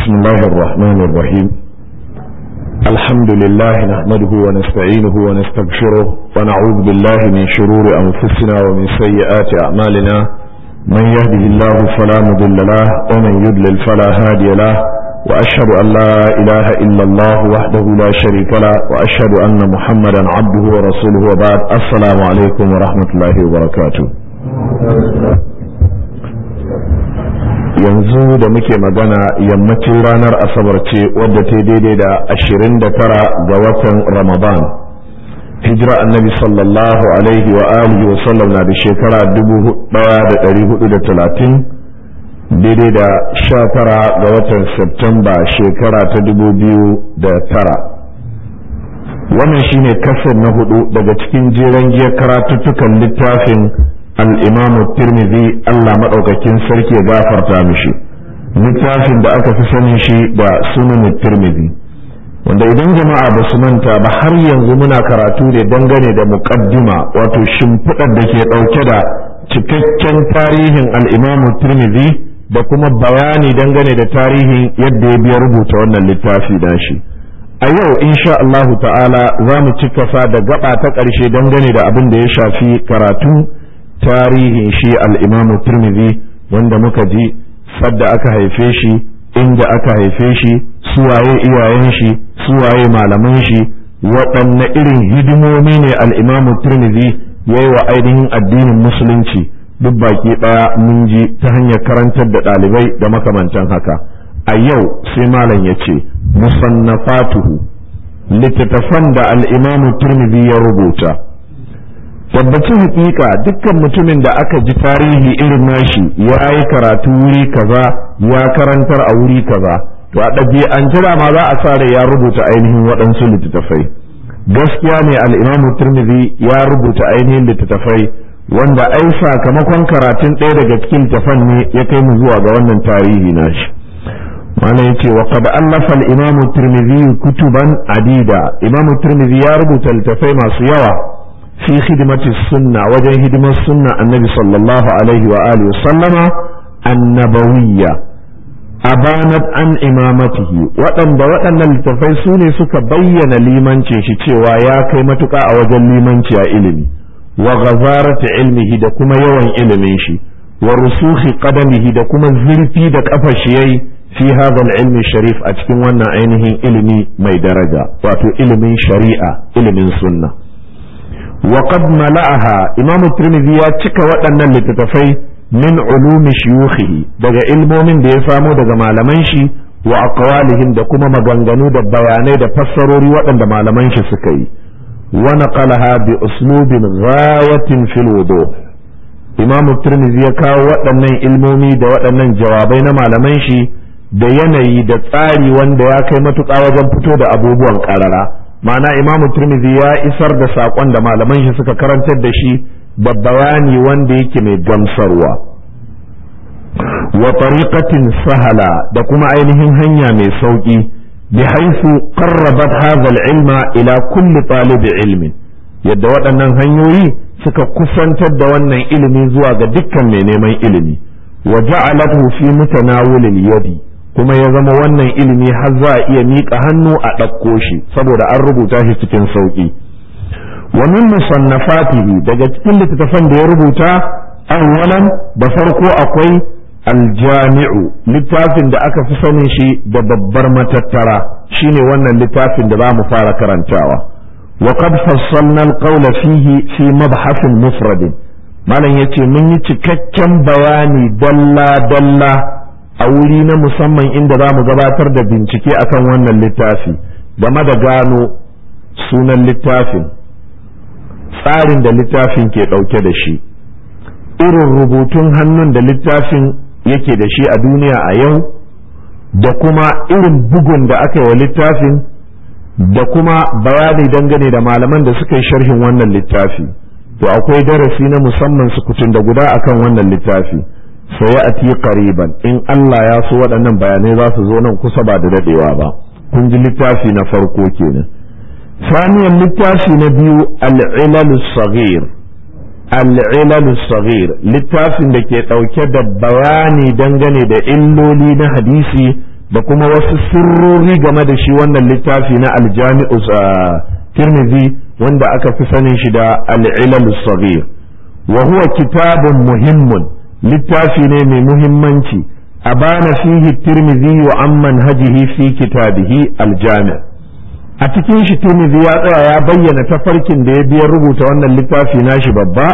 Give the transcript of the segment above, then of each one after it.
بسم الله الرحمن الرحيم الحمد لله نحمده ونستعينه ونستغفره ونعوذ بالله من شرور أنفسنا ومن سيئات أعمالنا من يهده الله فلا مضل له ومن يضلل فلا هادي له وأشهد أن لا إله إلا الله وحده لا شريك له وأشهد أن محمدا عبده ورسوله وبعد السلام عليكم ورحمة الله وبركاته yanzu da muke magana yammacin ranar asabar ce wadda ta daidai da ashirin da tara ga watan ramadan hijira annabi sallallahu alaihi wa alihi wa sallam na da shekara dubu daya da dari hudu da talatin daidai da sha tara ga watan septemba shekara ta dubu biyu da tara wannan shine kasar na hudu daga cikin jeren giyar karatuttukan littafin الإمام الترمذي الله مدوكاكين سركي غافر تامشي littafin da aka fi sanin shi da sunan tirmidhi wanda idan jama'a ba su manta ba har yanzu muna karatu ne dangane da muqaddima wato shimfiɗar da ke ɗauke da cikakken tarihin al'imamu tirmidhi da kuma bayani dangane da tarihin yadda ya biya rubuta wannan littafi da shi a yau insha Allahu ta'ala za mu cika da gaba ta ƙarshe dangane da abin da ya shafi karatu tarihin shi al'imamu turmizi wanda muka ji sadda aka haife shi inda aka haife shi suwaye iyayen shi suwaye malaman shi waɗanne irin hidimomi ne al'imamu turmizi ya yi wa ainihin addinin musulunci duk baki ɗaya mun ji ta hanyar karantar da ɗalibai da makamantan haka a yau sai malam ya ce musannafatuhu littattafan da al'imamu turmizi ya rubuta tabbacin hakika dukkan mutumin da aka ji tarihi irin nashi ya yi karatu wuri kaza ya karantar a wuri kaza to a an jira ma za a sa ya rubuta ainihin waɗansu littattafai gaskiya ne al'imamu turmizi ya rubuta ainihin littattafai wanda ai sakamakon karatun ɗaya daga cikin littattafan ne ya kai mu zuwa ga wannan tarihi nashi mana ya ce wa qad allafa al-imamu turmizi kutuban adida imamu turmizi ya rubuta littattafai masu yawa في خدمة السنة وجه خدمة السنة النبي صلى الله عليه وآله وسلم النبوية أبانت عن إمامته وأن وأن التفيسوني سك بين لمن شيء ويا كيمتك أوجل لمن علمي وغزارة علمه دكما يوان علمي شي ورسوخ قدمه دكما زلفي دك أفشيي في هذا العلم الشريف أتكون وانا عينه علمي ما درجة واتو علم شريعة علم سنة وقد ملأها إمام الترمذي يا cika waɗannan littattafai min ulumi shuyukhihi daga ilmomin da ya samo daga malaman shi wa aqwalihim da kuma maganganu da bayanai da fassarori waɗanda malaman shi suka yi wa naqalaha bi uslubin ghayatin fil wudu Imam Tirmidhi ya kawo waɗannan ilmomi da waɗannan jawabai na malaman shi da yanayi da tsari wanda ya kai matuƙa wajen fito da abubuwan ƙarara ma'ana imamu turmizi ya isar da saƙon da malaman shi suka karantar da shi da bayani wanda yake mai gamsarwa wa tariqatin sahala da kuma ainihin hanya mai sauƙi bi haifu qarrabat hadha ilma ila kulli talib ilmin yadda waɗannan hanyoyi suka kusantar da wannan ilimi zuwa ga dukkan mai neman ilimi wa ja'alathu fi mutanawilil yadi kuma ya zama wannan ilimi har za a iya miƙa hannu a ɗauko shi saboda an rubuta shi cikin sauƙi wa min musannafatihi daga cikin littattafan da ya rubuta awwalan da farko akwai aljami'u littafin da aka fi sanin shi da babbar matattara shine wannan littafin da za mu fara karantawa wa qad fassalna alqawla fihi fi mabhasin mufradin malam yace mun yi cikakken bayani dalla dalla a wuri na musamman inda za mu gabatar da bincike akan wannan littafi game da gano sunan littafin tsarin da littafin ke ɗauke da shi irin rubutun hannun da littafin yake da shi a duniya a yau da kuma irin bugun da aka yi wa littafin da kuma bayani dangane da malaman da suka yi sharhin wannan littafi to akwai darasi na musamman sukutun da guda akan wannan littafi sayati qariban in Allah ya so waɗannan bayanai za su zo nan kusa ba da dadewa ba kun ji littafi na farko kenan saniyan littafi na biyu al-ilal saghir al-ilal saghir littafin da ke ɗauke da bayani dangane da illoli na hadisi da kuma wasu sirrori game da shi wannan littafi na aljami'u tirmidhi wanda aka fi sanin shi da al'ilal saghir wa huwa kitabun muhimmun littafi ne mai muhimmanci abana fihi tirmidhi wa amman hajihi fi kitabihi aljami' a cikin shi tirmidhi ya tsaya ya bayyana tafarkin da ya biya rubuta wannan littafi nashi babba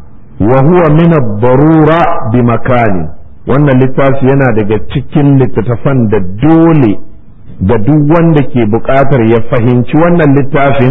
wa huwa min ad-darura bi makani wannan littafi yana daga cikin littattafan da dole da duk wanda ke buƙatar ya fahimci wannan littafin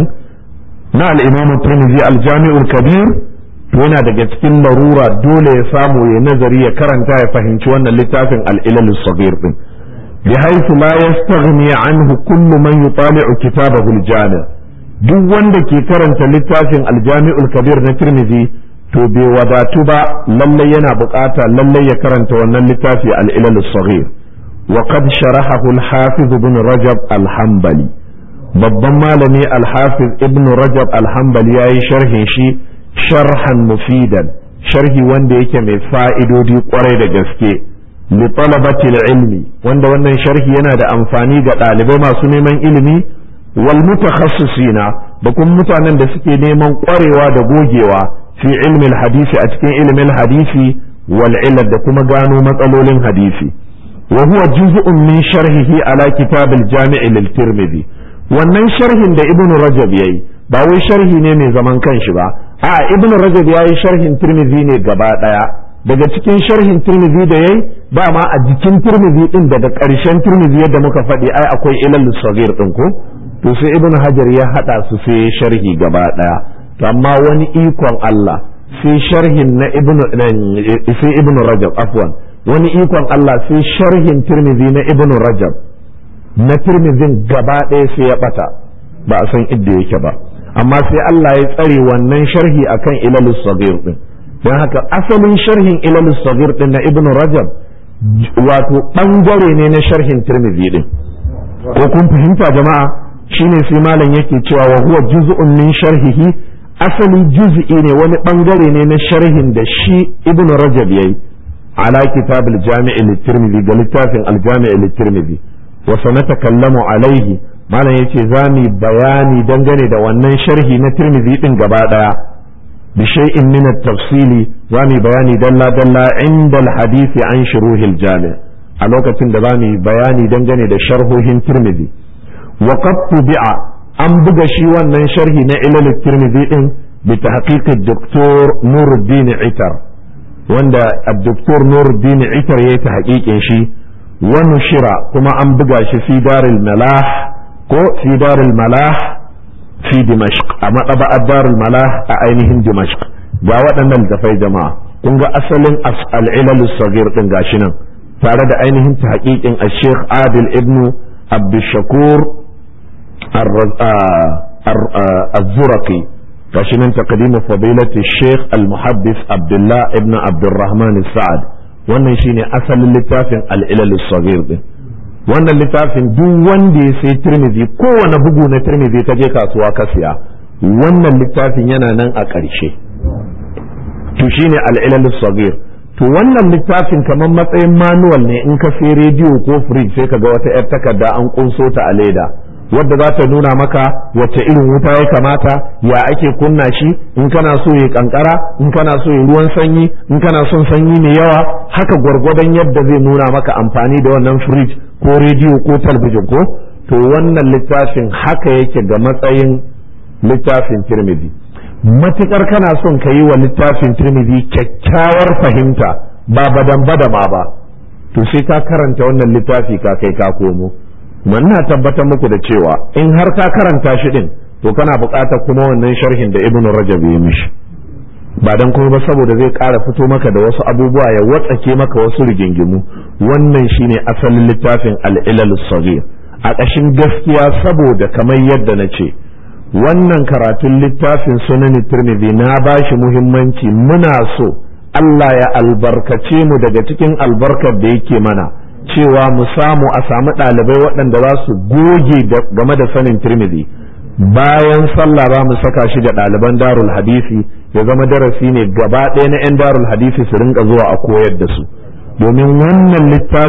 na al-imam tirmidhi al-jami'ul kabir to yana daga cikin larura dole ya samu ya nazari ya karanta ya fahimci wannan littafin al-ilal as-saghir din بحيث لا يستغني عنه كل من يطالع كتابه الجامع duk wanda ke karanta littafin aljami'ul kabir na tirmidhi to bai wadatu ba lallai yana bukata lallai ya karanta wannan littafi al-ilal saghir wa qad sharahahu al-hafiz ibn rajab al-hanbali babban malami al-hafiz ibn rajab al-hanbali yayi sharhin shi sharhan mufidan sharhi wanda yake mai fa'idodi kwarai da gaske لطلبة العلم wanda wannan sharhi yana da amfani ga ɗalibai masu neman ilimi wal mutakhassisina da kuma mutanen da suke neman ƙwarewa da gogewa fi ilmin hadisi a cikin ilimin hadisi wal ilal da kuma gano matsalolin hadisi wa huwa juz'un min sharhihi ala kitab al jami' lil tirmidhi wannan sharhin da ibnu rajab yayi ba wai sharhi ne mai zaman kanshi ba a ibnu rajab yayi sharhin tirmidhi ne gaba daya daga cikin sharhin turmizi da yayi dama a jikin turmizi din daga ƙarshen turmizi yadda muka faɗi ai akwai ilal sagir din ko to sai ibn hajar ya hada su sai sharhi gaba daya to amma wani ikon Allah sai sharhin na ibn sai ibn rajab afwan wani ikon Allah sai sharhin turmizi na ibn rajab na turmizin gaba ɗaya sai ya bata ba a san idda yake ba amma sai Allah ya tsare wannan sharhi akan ilal sagir din don haka asalin sharhin ilal sagir din na ibn rajab wato bangare ne na sharhin tirmidhi din ko kun fahimta jama'a shine sai malam yake cewa wa huwa juz'un min sharhihi asali juz'i ne wani bangare ne na sharhin da shi ibn rajab yayi ala kitab al-jami' lit-tirmidhi ga littafin al-jami' lit-tirmidhi wa sanatakallamu alaihi malam yace zamu bayani dangane da wannan sharhi na tirmidhi din gaba daya بشيء من التفصيل زامي بياني دلا دلا عند الحديث عن شروح الجامع الوقت دبامي بياني دنجني دا شرحه ترمذي وقد طبع أم بغشي وان شرحي نعلل الترمذي بتحقيق الدكتور نور الدين عتر وان الدكتور نور الدين عتر يتحقيق شي ونشر كما أم بغشي في دار الملاح كو في دار الملاح fi dimashq a maɗaba'ar darul malah a ainihin dimashq ga waɗannan littafai jama'a kun ga asalin al'ilal sagir din gashi nan tare da ainihin ta haƙiƙin a sheikh adil ibnu abdushakur az-zuraqi gashi nan taqdimu fadilati sheikh al-muhaddis abdullah ibn abdurrahman sa'ad wannan shine asalin littafin al'ilal sagir din wannan littafin duk wanda ya sai tirmizi kowane bugu na tirmizi ta je kasuwa ka siya wannan littafin yana nan a ƙarshe to shine al'ilal sagir to wannan littafin kamar matsayin manuwal ne in ka sai rediyo ko fridge sai ka ga wata 'yar takarda an kunso ta a leda wadda za ta nuna maka wacce irin wuta ya kamata ya ake kunna shi in kana so ya kankara in kana so ya ruwan sanyi in kana son sanyi mai yawa haka gwargwadon yadda zai nuna maka amfani da wannan fridge ko rediyo ko talbijin ko to wannan littafin haka yake ga matsayin littafin tirmidhi matukar kana son ka yi wa littafin tirmidhi kyakkyawar fahimta ba badan badama ba to sai ka karanta wannan littafi ka kai ka komo na tabbatar muku da cewa in har ka karanta shi din to kana buƙatar kuma wannan sharhin da ibnu rajab ya mishi ba dan kuma ba saboda zai ƙara fito maka da wasu abubuwa ya watsake maka wasu rigingimu wannan shine asalin littafin al-ilal saghir a ƙashin gaskiya saboda kamar yadda na ce wannan karatun littafin sunan tirmidhi na bashi muhimmanci muna so Allah ya albarkace mu daga cikin albarkar da yake mana cewa mu samu a samu ɗalibai waɗanda za su goge game da sanin tirmidhi bayan sallah za mu saka shi da ɗaliban darul hadisi ya zama darasi ne gaba ɗaya na 'yan darul hadisi su rinka zuwa a koyar da su domin wannan littafin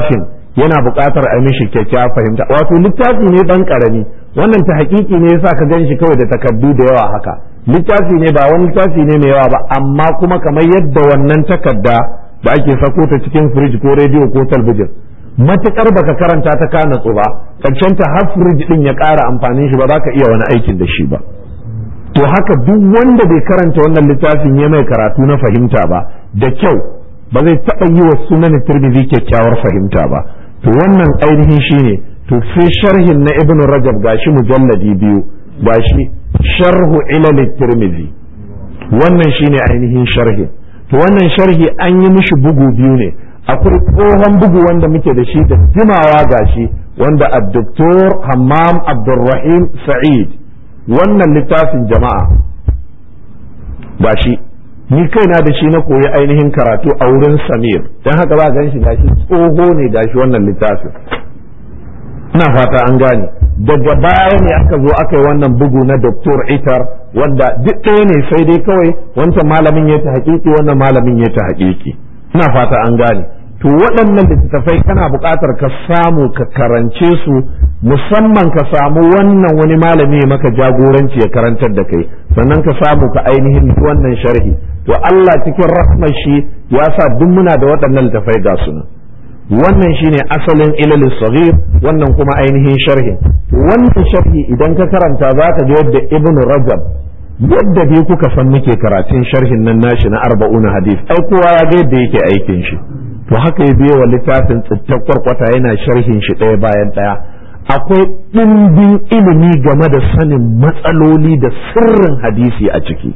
yana buƙatar a mishi kyakkyawa fahimta wato littafi ne dan karami wannan ta hakiki ne yasa ka gan shi kawai da takardu da yawa haka littafi ne ba wani littafi ne mai yawa ba amma kuma kamar yadda wannan takarda da ake sako ta cikin firij ko rediyo ko talbijin matukar baka karanta ta ka natsu ba karshen ta har firij din ya ƙara amfanin shi ba za ka iya wani aikin da shi ba to haka duk wanda bai karanta wannan littafin ya mai karatu na fahimta ba da kyau ba zai taɓa yi wa sunan tirmidhi kyakkyawar fahimta ba to wannan ainihin shine to sai sharhin na ibnu rajab gashi mujalladi biyu gashi sharhu ilal tirmidhi wannan shine ainihin sharhi to wannan sharhi an yi mishi bugu biyu ne akwai tsohon bugu wanda muke da shi da jimawa gashi wanda ad-doktor hammam abdurrahim sa'id wannan littafin jama'a gashi ni kaina da shi na koyi ainihin karatu a wurin samir don haka ba gan shi gashi tsoho ne gashi wannan littafin ina fata an gane daga baya ne aka zo aka yi wannan bugu na doktor itar wanda duk ɗaya ne sai dai kawai wancan malamin ya ta haƙiƙi wannan malamin ya ta haƙiƙi ina fata an gane to waɗannan littattafai kana buƙatar ka samu ka karance su musamman ka samu wannan wani malami maka jagoranci ya karantar da kai sannan ka samu ka ainihin wannan sharhi to Allah cikin rahmar shi ya sa duk muna da waɗannan littattafai ga su wannan shine asalin ilal saghir wannan kuma ainihin sharhi wannan sharhi idan ka karanta za ka ga yadda ibn rajab yadda dai kuka san muke karatun sharhin nan nashi na arba'una hadith ai kowa ya ga yadda yake aikin shi to haka ya biyo wa littafin tsittar kwarkwata yana sharhin shi ɗaya bayan ɗaya akwai ɗimbin ilimi game da sanin matsaloli da sirrin hadisi a ciki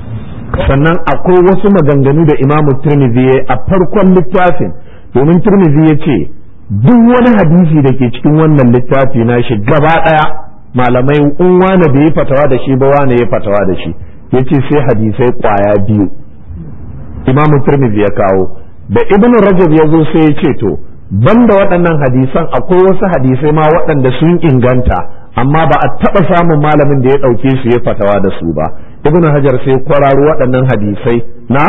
sannan akwai wasu maganganu da imamu turmizi ya a farkon littafin domin turmizi ya ce duk wani hadisi da ke cikin wannan littafi na shi gaba ɗaya malamai in wane da ya fatawa da shi ba wane ya fatawa da shi ya ce sai hadisai ƙwaya biyu imamu turmizi ya kawo da ibn rajab ya zo sai ya ce to banda waɗannan hadisan akwai wasu hadisai ma waɗanda sun inganta amma ba a taɓa samun malamin da ya ɗauke su ya fatawa da su ba ibn hajar sai kwararo waɗannan hadisai na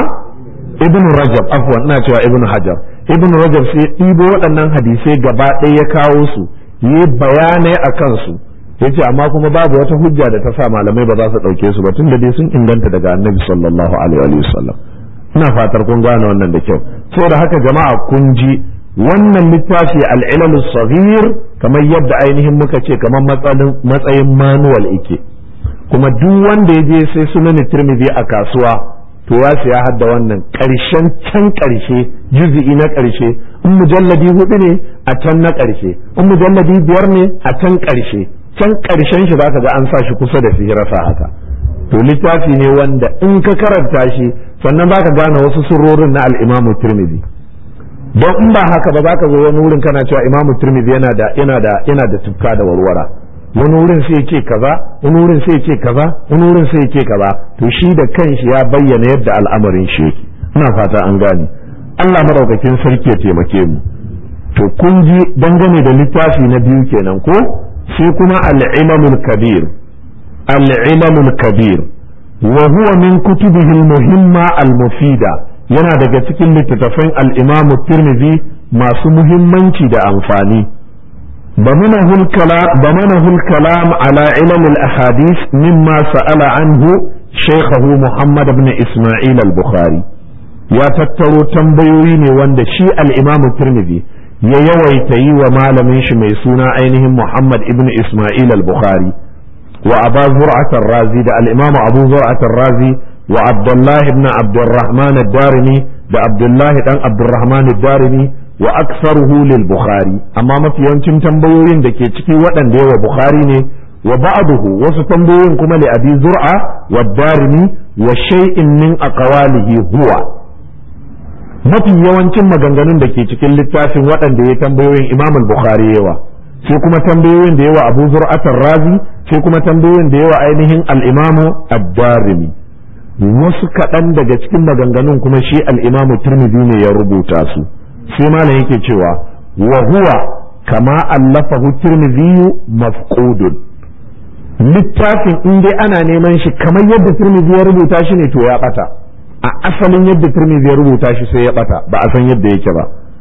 ibn rajab afwan ina cewa ibn hajar ibn rajab sai ɗibo waɗannan hadisai gaba ɗaya ya kawo su yi bayanai a kansu ya ce amma kuma babu wata hujja da ta sa malamai ba za su ɗauke su ba tun da dai sun inganta daga annabi sallallahu alaihi wa sallam ina fatar kun gane wannan da kyau saboda haka jama'a kun ji wannan littafi al'ilal saghir kamar yadda ainihin muka ce kamar matsayin manuwal ike kuma duk wanda ya je sai sunan tirmidhi a kasuwa to ya siya hadda wannan ƙarshen can ƙarshe juzi'i na ƙarshe in mujalladi hudu ne a can na ƙarshe in mujalladi biyar ne a can ƙarshe can ƙarshen shi zaka ga an sa shi kusa da sihirasa haka to littafi ne wanda in ka karanta shi sannan baka gane wasu sirrorin na al-imamu tirmidhi don in ba haka ba za ka zo wani wurin kana cewa imamu turmizi yana da yana da yana da tufka da warwara wani wurin sai ce kaza wani wurin sai ce kaza wani wurin sai ce kaza to shi da kanshi ya bayyana yadda al'amarin shi yake ina fata an gane Allah madaukakin sarki ya taimake mu to kun ji dangane da littafi na biyu kenan ko sai kuma al-ilamul kabir al-ilamul kabir wa huwa min kutubihi al-muhimma al-mufida yana daga cikin littattafan al'imamu tirmidhi masu muhimmanci da amfani ضمنه الكلام على علم الأحاديث مما سأل عنه شيخه محمد بن إسماعيل البخاري يا تترو تنبيوين وند شيء الإمام الترمذي ya yawaita yi wa malamin shi mai suna ainihin Muhammad ibn Ismail al-Bukhari wa Aba Zur'at razi da al-Imam Abu Zur'at razi wa Abdullah ibn Abdurrahman ad-Darimi da Abdullah dan Abdurrahman ad-Darimi wa aktsaruhu lil Bukhari amma mafi yawancin tambayoyin da ke ciki waɗanda yawa Bukhari ne wa ba'dahu wasu tambayoyin kuma li Abi Zur'a wa ad-Darimi wa shay'in min aqwalihi huwa mafi yawancin maganganun da ke cikin littafin waɗanda ya tambayoyin imam al-bukhari yawa sai kuma tambayoyin da yawa abu zur'atar razi sai kuma tambayoyin da yawa ainihin al-imamu ad-darimi wasu kaɗan daga cikin maganganun kuma shi al-imamu turmidi ne ya rubuta su sai malam yake cewa wa huwa kama allafahu turmidi mafqudun littafin in dai ana neman shi kamar yadda turmidi ya rubuta shi ne to ya ɓata a asalin yadda turmizi ya rubuta shi sai ya bata ba a san yadda yake ba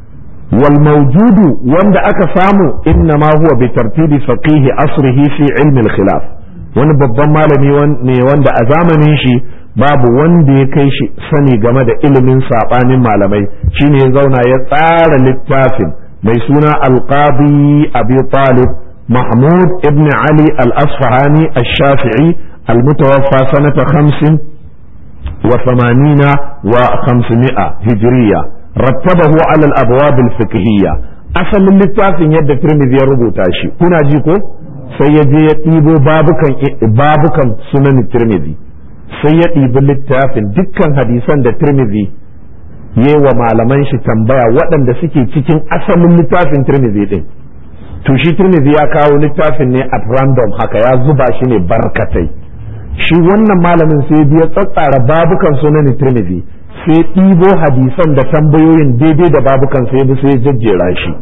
wal mawjudu wanda aka samu inna ma huwa bi tartibi faqihi asrihi fi ilmi al khilaf wani babban malami ne wanda a zamanin shi babu wanda ya kai shi sani game da ilimin sabanin malamai shine ya zauna ya tsara littafin mai suna alqadi abi talib mahmud ibn ali al-asfahani al-shafi'i al-mutawaffa sanata khamsin wa thamanina wa khamsimi'a hijriya rattabahu ala al-abwab al-fiqhiyya asalin littafin yadda tirmidhi ya rubuta shi kuna ji ko sai ya je ya ɗibo babukan babukan sunan tirmidhi sai ya ɗibi littafin dukkan hadisan da tirmidhi yi wa malaman shi tambaya waɗanda suke cikin asalin littafin tirmidhi ɗin to shi tirmidhi ya kawo littafin ne at random haka ya zuba shi ne barkatai shi wannan malamin sai biya tsatsara babukan sunan tirmidhi sai ɗibo hadisan da tambayoyin daidai da babukan sai bi sai jajjera shi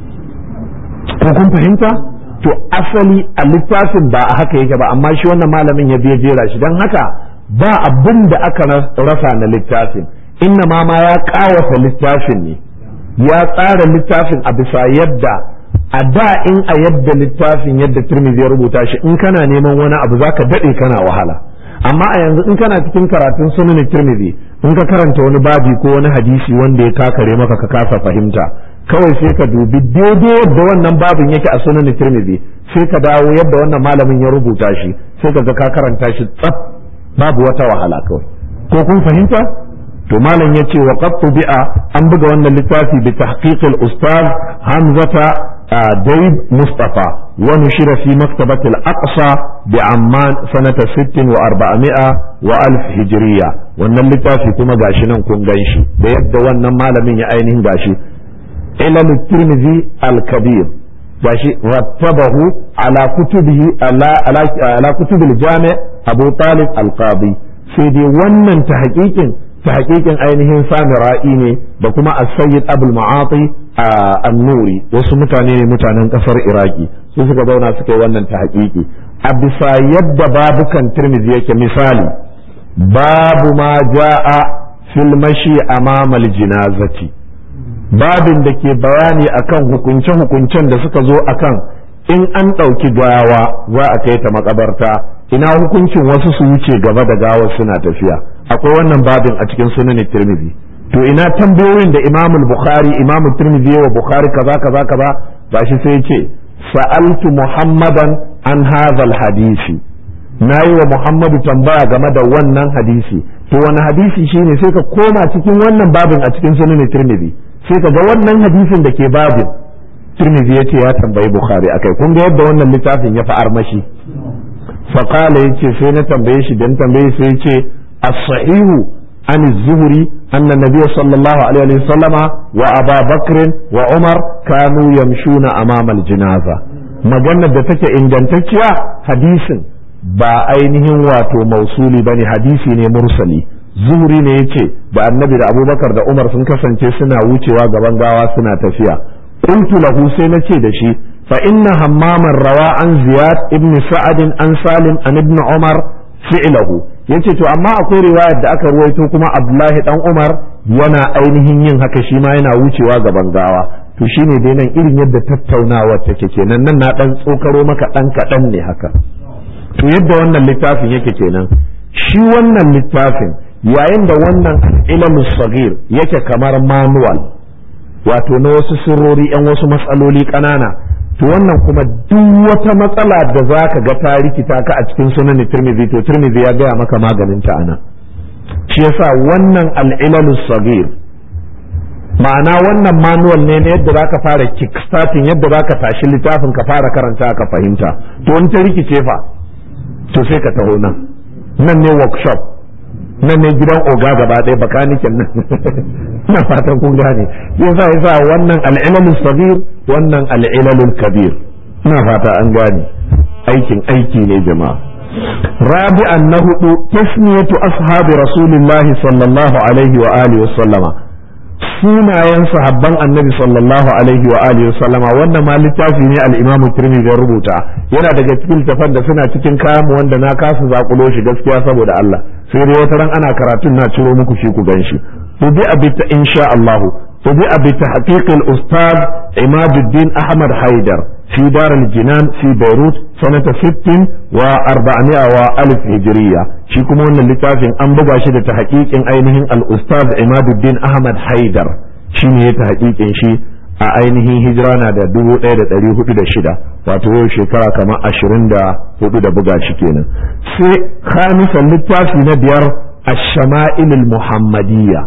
ko kun fahimta to asali a littafin ba a haka yake ba amma shi wannan malamin ya biya jera shi don haka ba abin da aka rasa na littafin inna ma ma ya kawata littafin ne ya tsara littafin a bisa yadda a da in a yadda littafin yadda turmizi ya rubuta shi in kana neman wani abu zaka daɗe kana wahala amma a yanzu in kana cikin karatun sunan turmizi in ka karanta wani babi ko wani hadisi wanda ya kakare maka ka kasa fahimta kawai sai ka dubi daidai yadda wannan babin yake a sunan tirmidhi sai ka dawo yadda wannan malamin ya rubuta shi sai ka ga ka karanta shi tsaf babu wata wahala kawai ko kun fahimta to malam yace wa qad bi'a an buga wannan littafi bi tahqiq al ustaz hamzata daib mustafa wa nushira fi maktabat al aqsa bi amman sanata 60 wa 400 wa alf hijriya wannan littafi kuma gashi nan kun ganshi da yadda wannan malamin ya ainihin gashi علل الترمذي الكبير gashi rattabahu ala kutubihi ala ala ala kutub al-jami' Abu Talib al-Qadi sai dai wannan ta hakikin ta hakikin ainihin Samira'i ne da kuma As-Sayyid Abul Ma'ati an-Nuri wasu mutane ne mutanen kasar Iraki su suka zauna suka yi wannan ta hakiki a bisa yadda babukan Tirmidhi yake misali babu ma ja'a fil mashi amama al-jinazati babin da ke bayani akan hukunce-hukuncen da suka zo akan in an ɗauki gawa za a kai ta makabarta ina hukuncin wasu su wuce gaba da gawar suna tafiya akwai wannan babin a cikin sunan tirmidhi to ina tambayoyin da imam bukhari imam tirmidhi wa bukhari kaza kaza kaza gashi sai ce sa'altu muhammadan an hadha hadisi nayi wa muhammadu tambaya game da wannan hadisi to wani hadisi shine sai ka koma cikin wannan babin a cikin sunan tirmidhi sai ka ga wannan hadisin da ke babin Tirmidhi yace ya tambayi Bukhari akai kun ga yadda wannan littafin ya fi armashi fa qala yace sai na tambaye shi dan tambaye sai yace as-sahihu an az-zuhri anna nabiy sallallahu alaihi wa sallama wa Abu Bakr wa Umar kanu yamshuna amama al-janaza maganar da take ingantacciya hadisin ba ainihin wato mausuli bane hadisi ne mursali zuhri ne ya ce da annabi da abubakar da umar sun kasance suna wucewa gaban gawa suna tafiya qultu lahu sai na ce da shi fa inna hammaman rawa an ziyad ibn sa'ad an salim an ibn umar fi'lahu yace to amma akwai riwayar da aka ruwaito kuma abdullahi dan umar yana ainihin yin haka shi ma yana wucewa gaban gawa to shine dai nan irin yadda tattaunawa take kenan nan na dan tsokaro maka dan kadan ne haka to yadda wannan littafin yake kenan shi wannan littafin yayin da wannan ilmu sagir yake kamar manual wato na wasu sirrori yan wasu matsaloli ƙanana to wannan kuma duk wata matsala da za ka ga ta rikita ka a cikin sunan tirmidhi to tirmidhi ya gaya maka maganin ta ana shi yasa wannan al'ilalu sagir ma'ana wannan manual ne na yadda za ka fara kickstarting yadda za ka tashi littafin ka fara karanta ka fahimta to in ta rikice fa to sai ka taho nan nan ne workshop nan ne gidan oga gaba ɗaya bakanikin nan ina fatan kun gane yasa yasa wannan al'ilalul sabir wannan al'ilalul kabir ina fata an gane aikin aiki ne jama'a rabi'an na hudu tasmiyatu ashabi rasulillahi sallallahu alaihi wa alihi wa sallama sunayen sahabban annabi sallallahu alaihi wa alihi wa sallama wannan ma littafi ne al-imamu tirmidhi ya rubuta yana daga cikin tafan da suna cikin kayan wanda na kasa zakulo shi gaskiya saboda Allah sai dai wata ran ana karatun na ciro muku shi ku ganshi ku bi abita insha Allah طبع بتحقيق الأستاذ عماد الدين أحمد حيدر في دار الجنان في بيروت سنة ست وأربعمائة وألف هجرية شيكم أن اللتافين أن بقى شد تحقيق أينهم الأستاذ عماد الدين أحمد حيدر شيني تحقيق شي a ainihin hijira na da dubu ɗaya da ɗari hudu da shida wato yau shekara kamar ashirin da hudu da buga shi kenan sai khamisan littafi na biyar ash-shama'il muhammadiyya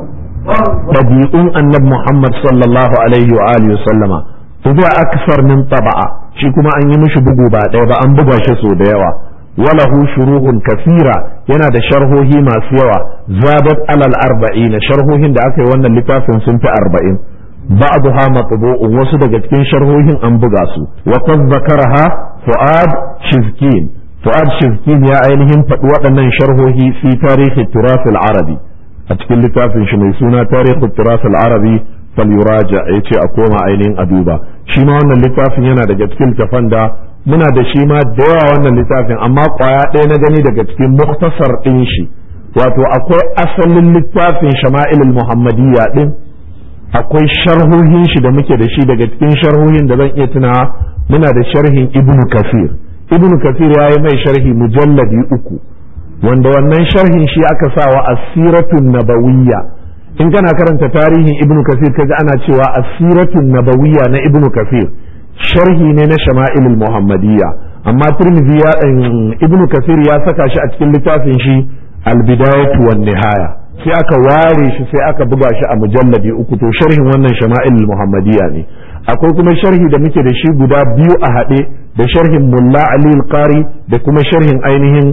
ɗabi'un annabi muhammad sallallahu alaihi wa alihi sallama tuba aksar min taba'a shi kuma an yi mishi bugu ba ɗaya ba an buga shi so da yawa walahu shuruhun kasira yana da sharhohi masu yawa zadat alal arba'ina sharhohin da aka yi wannan littafin sun fi arba'in بعضها مطبوع wasu daga cikin sharhohin an buga su wa qad zakaraha fuad shizkin fuad shizkin ya ainihin faɗi waɗannan sharhohi fi tarihi turas al-arabi a cikin littafin shi mai suna tarihi turas al-arabi fal yuraja yace a koma ainihin a duba shi ma wannan littafin yana daga cikin tafan da muna da shi ma da yawa wannan littafin amma kwaya ɗaya na gani daga cikin muktasar ɗin shi wato akwai asalin littafin shama'ilul muhammadiyya din akwai sharhohin shi da muke da shi daga cikin sharhohin da zan iya tunawa muna da sharhin ibnu kasir ibnu kasir ya yi mai sharhi mujalladi uku wanda wannan sharhin shi aka sa wa asiratun nabawiyya in kana karanta tarihin ibnu kasir kaji ana cewa asiratun nabawiyya na ibnu kasir sharhi ne na shama'ilul muhammadiyya amma turmizi ya ibnu kasir ya saka shi a cikin littafin shi al-bidayatu wan nihaya sai aka ware shi sai aka buga shi a mujalladi uku to sharhin wannan shama'il muhammadiyya ne akwai kuma sharhi da muke da shi guda biyu a haɗe da sharhin mulla ali qari da kuma sharhin ainihin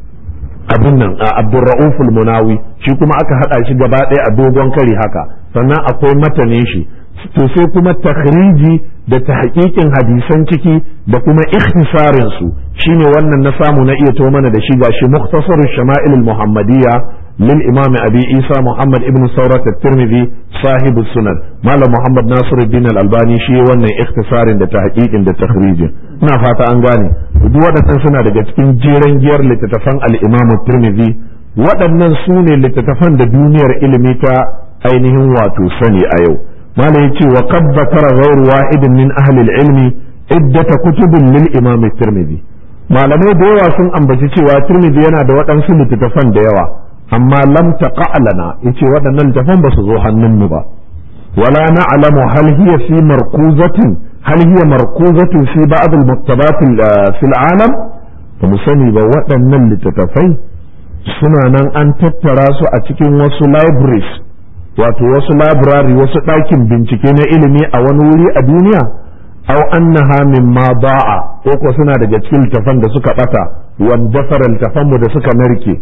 abin nan abdurra'uf munawi shi kuma aka haɗa shi gaba ɗaya a dogon kari haka sannan akwai matanin shi to sai kuma takhriji da tahqiqin hadisan ciki da kuma ikhtisarin su shine wannan na samu na iya to mana da shi gashi mukhtasarul shama'il muhammadiyya للإمام أبي عيسى محمد ابن ثورة الترمذي صاحب السنن مال محمد ناصر الدين الألباني شيء وانا اختصار دا تحقيق دا تخريج نا فاتا أنغاني duk waɗannan suna daga cikin jeren giyar littattafan al'imamu turmizi waɗannan su ne littattafan da duniyar ilimi ta ainihin wato sani a yau malam yace wa qad zakara ghayru wahidin min ahli al-ilmi iddata kutubin lil imam turmizi malamai da yawa sun ambaci cewa turmizi yana da waɗansu littattafan da yawa amma lam taqa lana yace waɗannan littafan ba su zo hannunmu ba wala na'lamu hal hiya fi markuzatin hal hiya markuzatin fi ba'd al-maktabat fi al-alam ba mu sani ba waɗannan littattafai suna nan an tattara su a cikin wasu libraries wato wasu library wasu ɗakin bincike na ilimi a wani wuri a duniya aw annaha mimma ba'a ko ko suna daga cikin littafan da suka bata wanda fara littafan mu da suka narke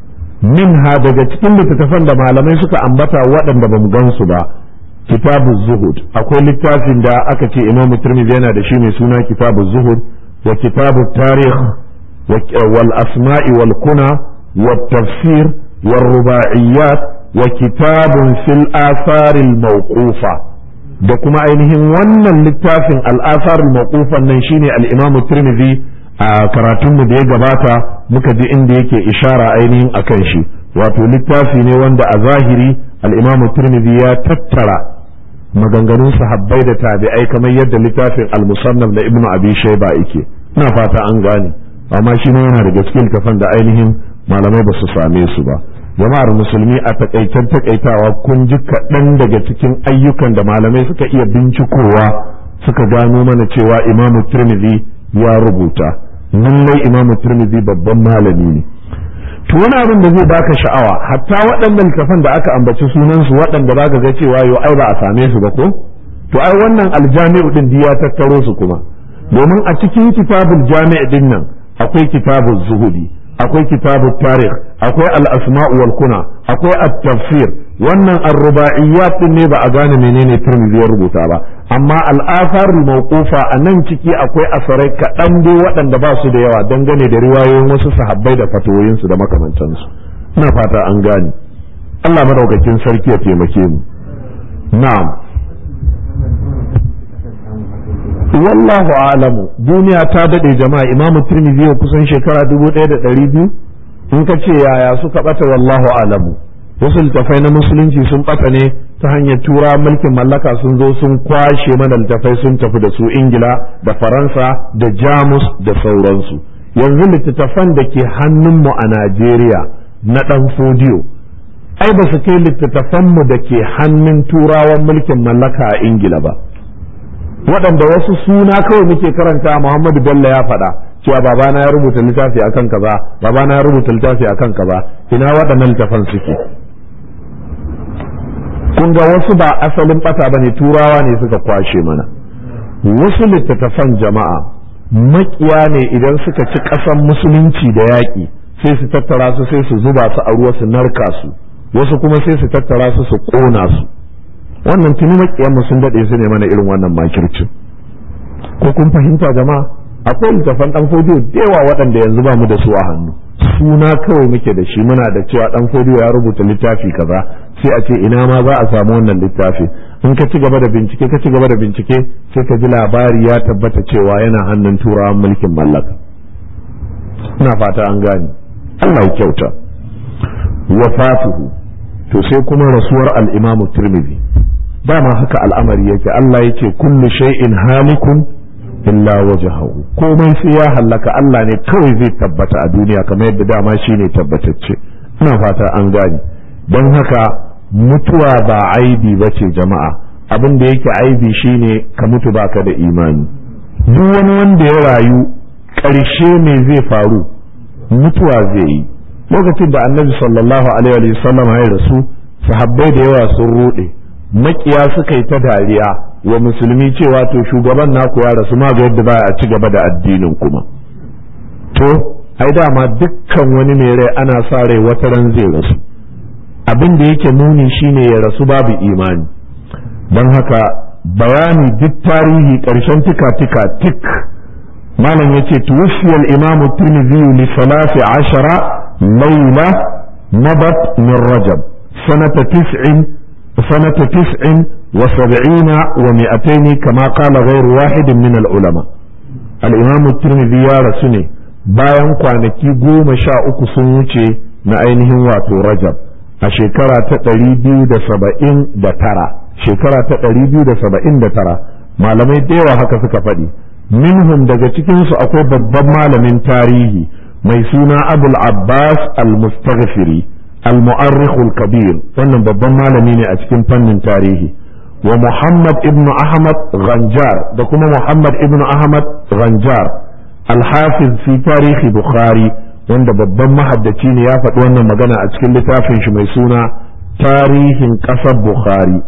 minha daga cikin littattafan da malamai suka ambata waɗanda ba mu gansu ba kitabu zuhud akwai littafin da aka ce imamu turmizi yana da shi mai suna kitabu zuhud wa kitabu tarikh wal asma'i wal kuna wa tafsir wal rubaiyat wa kitabun fil asaril mawqufa da kuma ainihin wannan littafin al asaril mawqufan nan shine al imamu turmizi a karatunmu da ya gabata muka ji inda yake ishara ainihin a kan shi wato littafi ne wanda a zahiri al'imamu turmidi ya tattara maganganun sahabbai da tabi'ai kamar yadda littafin al-musannaf da ibnu abi shayba yake ina fata an gane amma shi ne yana daga cikin kafan da ainihin malamai ba su same su ba jama'ar musulmi a takaitan takaitawa kun ji kaɗan daga cikin ayyukan da malamai suka iya bincikowa suka gano mana cewa imamu turmidi ya rubuta lallai imamu turmizi babban malami ne to wani abin da zai baka sha'awa hatta waɗannan littafan da aka ambaci sunansu waɗanda baka ga cewa yau ai ba a same su ba ko to ai wannan aljami'u din ya tattaro su kuma domin a cikin kitabul jami' din nan akwai kitabul zuhudi akwai kitabul tarikh akwai al-asma'u wal kuna akwai at-tafsir wannan ar-ruba'iyyat din ne ba a gane menene turmizi ya rubuta ba amma al'afar mawqufa a nan ciki akwai asarai kaɗan dai waɗanda ba su da yawa dangane da riwayoyin wasu sahabbai da fatoyinsu da makamantansu ina fata an gane Allah madaukakin sarki ya taimake mu na'am wallahu alamu duniya ta dade jama'a imamu tirmidhi ya kusan shekara dubu ɗaya da ɗari biyu in ka ce yaya suka ɓata wallahu alamu wasu littafai na musulunci sun ɓata ne ta hanyar tura mulkin mallaka sun zo sun kwashe mana littafai sun tafi da su ingila da faransa da jamus da sauransu yanzu littattafan da ke hannunmu a najeriya na ɗan fodiyo ai ba su kai littattafanmu da ke hannun turawan mulkin mallaka a ingila ba waɗanda wasu suna kawai muke karanta muhammadu bello ya faɗa cewa babana ya rubuta littafi akan kaza babana ya rubuta littafi akan kaza ina waɗannan littafan suke kun ga wasu ba asalin bata ba ne turawa ne suka kwashe mana wasu littattafan jama'a makiya ne idan suka ci ƙasan musulunci da yaƙi sai su tattara su sai su zuba su a ruwa su narka su wasu kuma sai su tattara su su ƙona su wannan tuni makiyan mu sun daɗe su ne mana irin wannan makircin ko kun fahimta jama'a akwai littattafan ɗan fodiyo da yawa waɗanda yanzu ba mu da su a hannu suna kawai muke da shi muna da cewa ɗan fodiyo ya rubuta littafi kaza sai a ce ina ma za a samu wannan littafi in ka ci gaba da bincike ka ci gaba da bincike sai ka ji labari ya tabbata cewa yana hannun turawan mulkin mallaka ina fata an gane Allah ya kyauta wafatuhu to sai kuma rasuwar al-Imam Tirmidhi dama haka al'amari yake Allah yake kullu shay'in halikun illa wajhahu komai sai ya hallaka Allah ne kawai zai tabbata a duniya kamar yadda dama shine tabbatacce ina fata an gane don haka mutuwa ba aibi ba ce jama'a abin da yake aibi shine ka mutu baka da imani duk wani wanda ya rayu ƙarshe me zai faru mutuwa zai yi lokacin da annabi sallallahu alaihi wasallam ya rasu sahabbai da yawa sun ruɗe makiya suka yi ta dariya wa musulmi cewa to shugaban naku ya rasu ma ga yadda ba a ci gaba da addinin kuma to ai dama dukkan wani mai rai ana sa rai wata ran zai rasu abin da yake nuni shine ya rasu babu imani don haka bayani duk tarihi ƙarshen tika tika tik malam ya ce tuwafiyar imamu tirmidhi li salasi ashara laila nabat min rajab sanata tis'in sanata tis'in wa sab'ina wa mi'ataini kama qala ghayru wahidin min al-ulama al-imamu tirmidhi ya rasu ne bayan kwanaki goma sha uku sun wuce na ainihin wato rajab a shekara ta ɗari biyu da saba'in da tara shekara ta ɗari biyu da saba'in da tara malamai da yawa haka suka faɗi minhum daga cikinsu akwai babban malamin tarihi mai suna abul abbas al-mustaghfiri al-mu'arrikhul kabir wannan babban malami ne a cikin fannin tarihi wa muhammad ibnu ahmad ghanjar da kuma muhammad ibnu ahmad ghanjar al-hafiz fi tarihi bukhari wanda babban mahaddaci ne ya faɗi wannan magana a cikin littafin shi mai suna tarihin ƙasar bukhari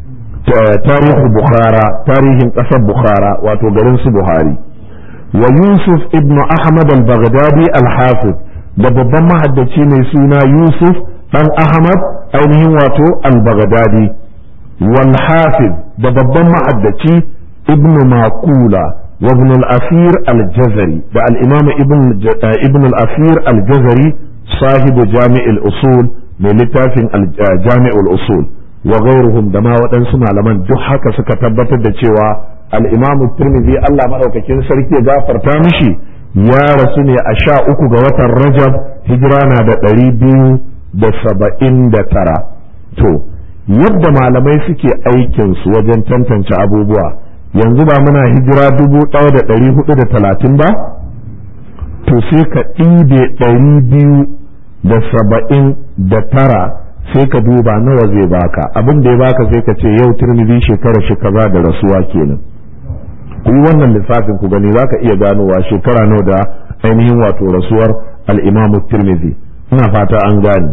tarihin bukhara tarihin ƙasar bukhara wato garin su buhari wa yusuf ibn ahmad al-baghdadi al-hafiz da babban mahaddaci mai suna yusuf dan ahmad ainihin wato al-baghdadi wal hafiz da babban mahaddaci ibn makula وابن الأثير الجزري ده الإمام ابن ابن الأثير الجزري صاحب جامع الأصول من لتاف جامع الأصول وغيرهم دما ودن سمع لمن جحك سكتبت الدشوا الإمام الترمذي الله مدوك كين سركي غافر تامشي يا رسولي أشاء أكو غوات الرجب هجرانا دا قريبين da saba'in da tara to yadda malamai suke aikinsu wajen tantance abubuwa yanzu ba muna hijira dubu ɗaya da ɗari hudu da talatin ba to sai ka ɗibe ɗari biyu da saba'in da tara sai ka duba nawa zai baka abin da ya baka sai ka ce yau turmizi shekara shi kaza da rasuwa kenan ku yi wannan lissafin ku gani za ka iya ganowa shekara nawa da ainihin wato rasuwar al'imamu turmizi ina fata an gane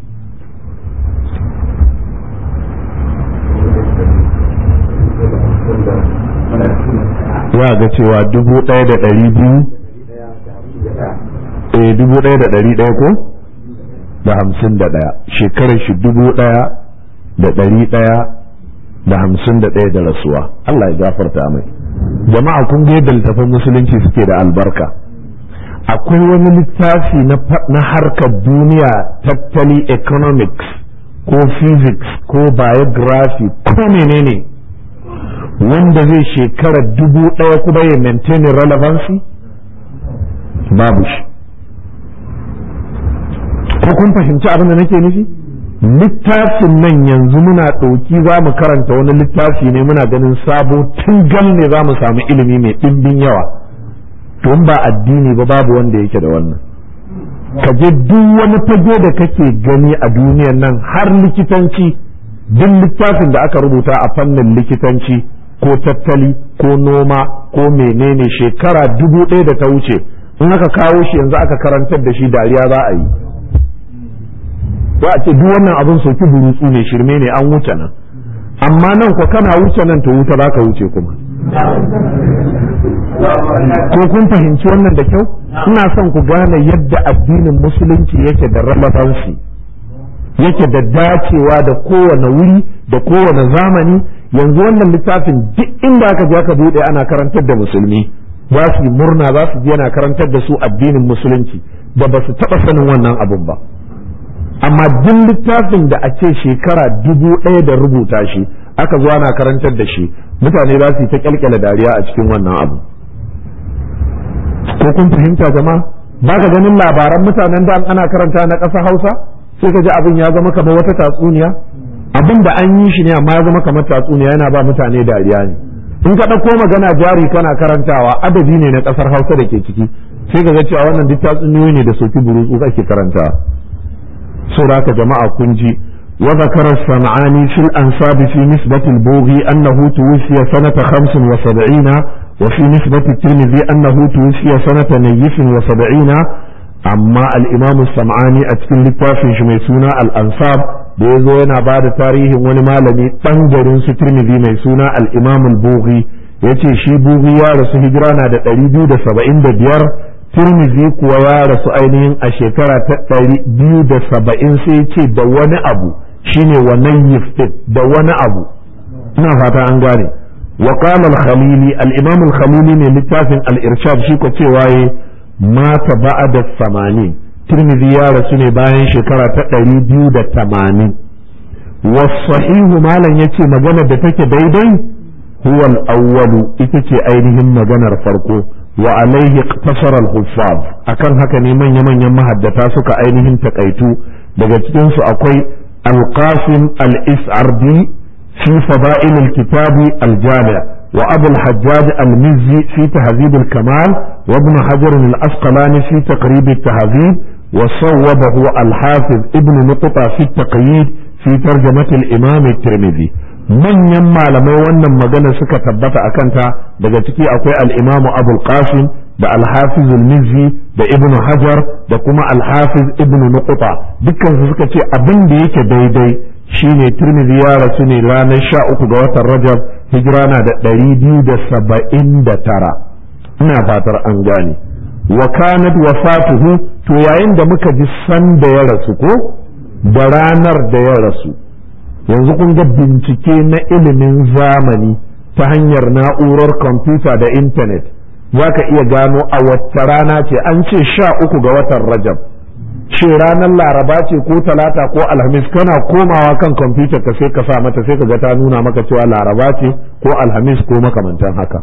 za ga cewa dubu ɗaya da ɗari biyu eh dubu ɗaya da ɗari ɗaya ko da hamsin da ɗaya shekarar shi dubu ɗaya da ɗari ɗaya da hamsin da ɗaya da rasuwa Allah ya gafarta mai jama'a kun ga yadda littafin musulunci suke da albarka akwai wani littafi na harkar duniya tattali economics ko physics ko biography ko menene wanda zai shekara dubu ɗaya kuma ya maintain relevancy babu shi ko kun fahimci abin da nake nufi littafin nan yanzu muna ɗauki za mu karanta wani littafi ne muna ganin sabo tun gal ne za mu samu ilimi mai ɗimbin yawa to ba addini ba babu wanda yake da wannan ka je duk wani fage da kake gani a duniyan nan har likitanci duk littafin da aka rubuta a fannin likitanci ko tattali ko noma ko menene shekara dubu ɗaya da ta wuce in aka kawo shi yanzu aka karantar da shi dariya za a yi za a ce duk wannan abin soki burutsu ne shirme ne an wuce nan amma nan ko kana wuce nan to wuta za ka wuce kuma ko kun fahimci wannan da kyau ina son ku gane yadda addinin musulunci yake da relevancy yake da dacewa da kowane wuri da kowane zamani yanzu wannan littafin duk inda aka je aka bude ana karantar da musulmi za su yi murna za su je ana karantar da su addinin musulunci da ba su taɓa sanin wannan abun ba amma duk littafin da a ce shekara dubu ɗaya da rubuta shi aka zo ana karantar da shi mutane za su yi ta kyalkyala dariya a cikin wannan abu ko kun fahimta jama'a ba ka ganin labaran mutanen da ana karanta na ƙasa hausa sai ka ji abin ya zama kamar wata tatsuniya abin da an yi shi ne amma ya zama kamar tatsuniya yana ba mutane dariya ne in ka ɗauko magana jari kana karantawa adabi ne na ƙasar hausa da ke ciki sai ka ga cewa wannan duk tatsuniyoyi ne da soki burutsu ake karantawa saboda haka jama'a kun ji وذكر الصنعاني في الأنصاب في نسبة البوغي أنه توفي سنة خمس وسبعين وفي نسبة الترمذي أنه توفي سنة نيف وسبعين أما الإمام الصنعاني أتكن لتافي شميسونا الأنصاب بيزو ينا بعد تاريخ ونمالني تنجر سترمذي ميسونا الإمام البوغي yace shi bugi ya rasu hijira na da ɗari biyu da saba'in da biyar tirmizi kuwa ya rasu ainihin a shekara ta ɗari biyu da saba'in sai ce da wani abu shine wannan yiftin da wani abu ina fata an gane wa qala al-khalili al-imam al-khalili ne littafin al-irshad shi ko cewa ye mata ba'da samanin tirmidhi ya rasu ne bayan shekara ta ɗari biyu da tamanin wa sahihu malam yace magana da take daidai huwa al-awwalu ita ce ainihin maganar farko wa alaihi iqtasara al-huffaz akan haka ne manya-manyan mahaddata suka ainihin takaitu daga cikin su akwai القاسم الإسعردي في فضائل الكتاب الجامع وأبو الحجاج المزي في تهذيب الكمال وابن حجر الأسقلاني في تقريب التهذيب وصوبه الحافظ ابن نقطة في التقييد في ترجمة الإمام الترمذي من يما لما wannan magana suka tabbata a kanta daga ciki akwai al-imamu abul qasim da al-hafiz al-mizzi da ibn hajar da kuma al-hafiz ibn nuqta dukkan su suka ce abin da yake daidai shine tirmidhi ya rasu ne ranar sha uku ga watan rajab hijira na da ɗari biyu da saba'in da tara ina fatar an gane wa kanat wafatuhu to yayin da muka ji san da ya rasu ko da ranar da ya rasu yanzu kun ga bincike na ilimin zamani ta hanyar na'urar kwamfuta da intanet za ka iya gano a wacce rana ce an ce sha uku ga watan rajab ce ranar laraba ce ko talata ko alhamis kana komawa kan kwamfuta ka sai ka sa mata sai ka ga ta nuna maka cewa laraba ce ko alhamis ko makamantan haka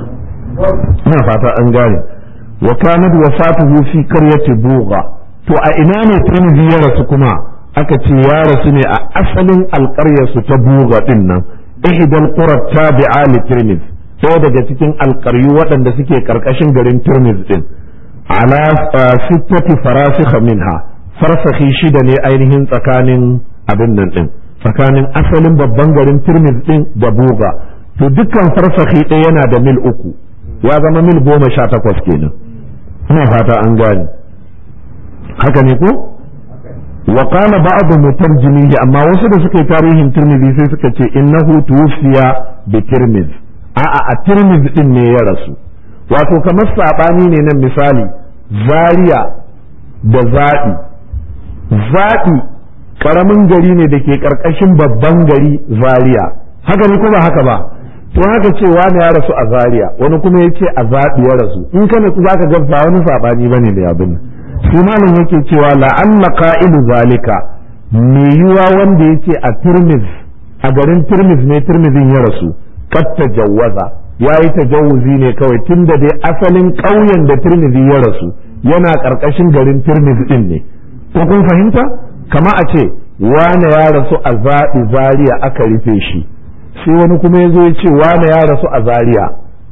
ina fata an gane wa kanat wafatuhu fi qaryati bugha to a ina ne tirmidhi ya rasu kuma aka ce ya rasu ne a asalin alƙaryarsu ta bugha din nan ihdal qura tabi'a li tirmidhi ɗaya daga cikin alƙaryu waɗanda suke ƙarƙashin garin Turmiz din ala sittati farasikha minha farsakhi shida ne ainihin tsakanin abin nan din tsakanin asalin babban garin Turmiz din da Buga to dukkan farsakhi ɗaya yana da mil uku ya zama mil goma sha takwas kenan ina fata an gane haka ne ko wa qala ba'd mutarjimihi amma wasu da suka yi tarihin Tirmidhi sai suka ce innahu tuwfiya bi Tirmidh a'a a tirmiz din ne ya rasu wato kamar saɓani ne nan misali zaria da zaɓi zaɓi ƙaramin gari ne da ke ƙarƙashin babban gari zaria haka ne kuma haka ba to haka ce wani ya rasu a zaria wani kuma ya ce a zaɓi ya rasu in ka natsu za ka ga ba wani saɓani ba ne da abin shi malam yake cewa la'alla qa'ilu zalika me yiwa wanda yake a tirmiz a garin tirmiz ne tirmizin ya rasu kad tajawwaza ya yi tajawuzi ne kawai tun da dai asalin ƙauyen da tirmidhi ya rasu yana ƙarƙashin garin tirmidhi din ne ko kun fahimta kama a ce wane ya rasu a zaɓi zaria aka rufe shi sai wani kuma ya zo ya ce wane ya rasu a zaria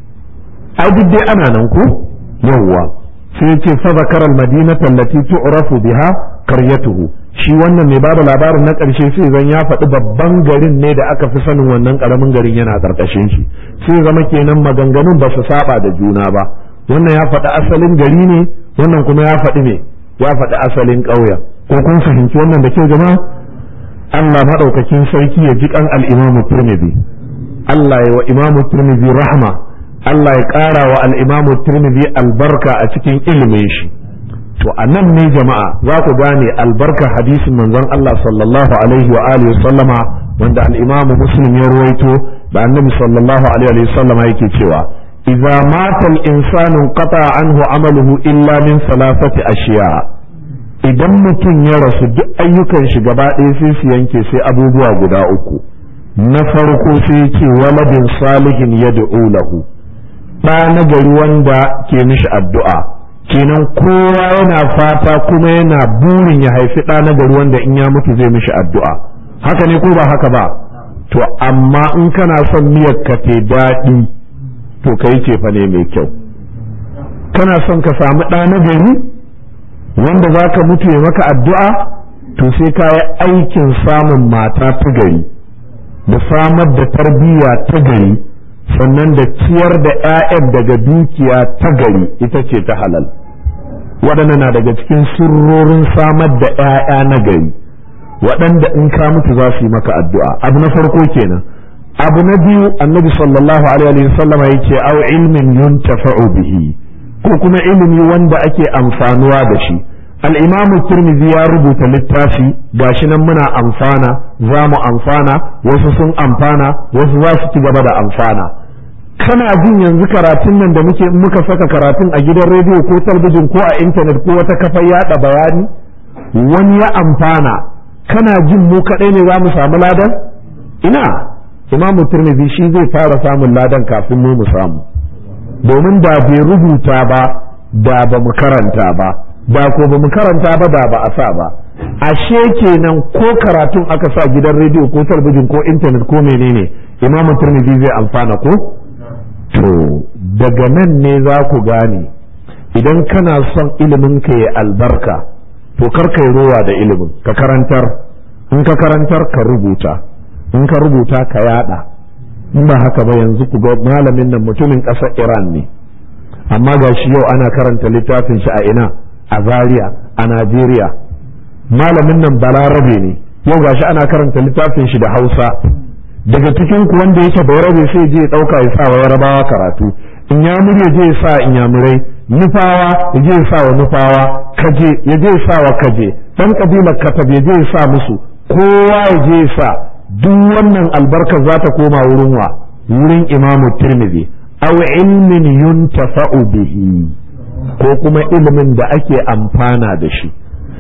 ai duk dai ana nan ko yawwa sai ya ce fa zakara al-madinata allati tu'rafu biha qaryatuhu shi wannan mai bada labarin na ƙarshe sai zan ya faɗi babban garin ne da aka fi sanin wannan ƙaramin garin yana ƙarƙashin shi sai zama kenan maganganun ba su saba da juna ba wannan ya faɗi asalin gari ne wannan kuma ya faɗi ne ya faɗi asalin ƙauyen ko kun fahimci wannan da kyau jama'a Allah maɗaukakin sarki ya ji kan al-Imam Tirmidhi Allah ya wa Imam Tirmidhi rahma Allah ya ƙara wa al-Imam Tirmidhi albarka a cikin ilimin shi to a nan ne jama'a za ku gane albarka hadisin manzon Allah sallallahu alaihi wa alihi sallama wanda al-Imam Muslim ya ruwaito da Annabi sallallahu alaihi wa sallama yake cewa idza mata al-insanu qata anhu amaluhu illa min salasati ashiya idan mutum ya rasu duk ayyukan shi gaba ɗaya sai su yanke sai abubuwa guda uku na farko sai ce waladin salihin yad'u lahu ɗa na gari wanda ke mishi addu'a kenan kowa yana fata kuma yana burin ya haifi ɗa na gari wanda in ya mutu zai mishi addu'a haka ne ko ba haka ba to amma in kana son miyar ka te daɗi to ka yi cefa ne mai kyau kana son ka samu ɗa na gari wanda za ka mutu ya maka addu'a to sai ka yi aikin samun mata ta gari da samar da tarbiyya ta gari sannan da ciyar da 'ya'yan daga dukiya ta gari ita ce ta halal waɗanda na daga cikin sirrorin samar da 'ya'ya na gari waɗanda in ka mutu za su yi maka addu'a abu na farko kenan abu na biyu annabi sallallahu alaihi wasallama yake au ilmin yuntafa'u bihi ko kuma ilimi wanda ake amfanuwa da shi al'imamu turmizi ya rubuta littafi gashi nan muna amfana za mu amfana wasu sun amfana wasu za su ci gaba da amfana kana jin yanzu karatun nan da muke muka saka karatun a gidan rediyo ko talbijin ko a intanet ko wata kafar yada bayani wani ya amfana kana jin mu kaɗai ne za mu samu ladan ina imamu turmizi shi zai fara samun ladan kafin mu mu samu domin da bai rubuta ba da ba mu karanta ba da ko ba mu karanta ba da ba a sa ba ashe kenan ko karatun aka sa gidan rediyo ko talbijin ko intanet ko menene imamu turmizi zai amfana ko to daga nan ne za ku gane idan kana son ilimin ka ya albarka to kar ka yi rowa da ilimin ka karantar in ka karantar ka rubuta in ka rubuta ka yada in ba haka ba yanzu ku ga malamin nan mutumin ƙasar iran ne amma ga shi yau ana karanta littafin shi a ina a zaria a najeriya malamin nan balarabe ne yau ga shi ana karanta littafin shi da hausa daga cikin ku wanda yake bayarabe sai je ya ɗauka ya sa wa yarabawa karatu in ya murya je ya sa in ya murai nufawa ya je ya sa wa nufawa kaje ya je ya sa wa kaje dan kabilar katab ya je ya sa musu kowa ya je ya sa duk wannan albarkar za ta koma wurin wa wurin imamu tirmidhi aw ilmin yuntafa'u bihi ko kuma ilimin da ake amfana da shi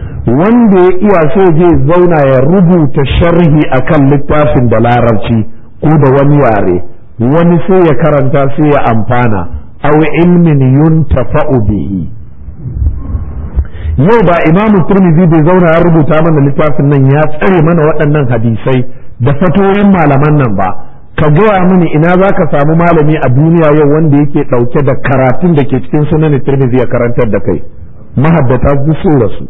wanda ya iya sai je zauna ya rubuta sharhi akan littafin da larabci ko da wani yare wani sai ya karanta sai ya amfana aw ilmin yuntafa'u bihi yau ba imamu turmizi bai zauna ya rubuta mana littafin nan ya tsare mana waɗannan hadisai da fatoyin malaman nan ba ka gaya mini ina za ka samu malami a duniya yau wanda yake ɗauke da karatun da ke cikin sunan turmizi ya karantar da kai mahaddata duk sun rasu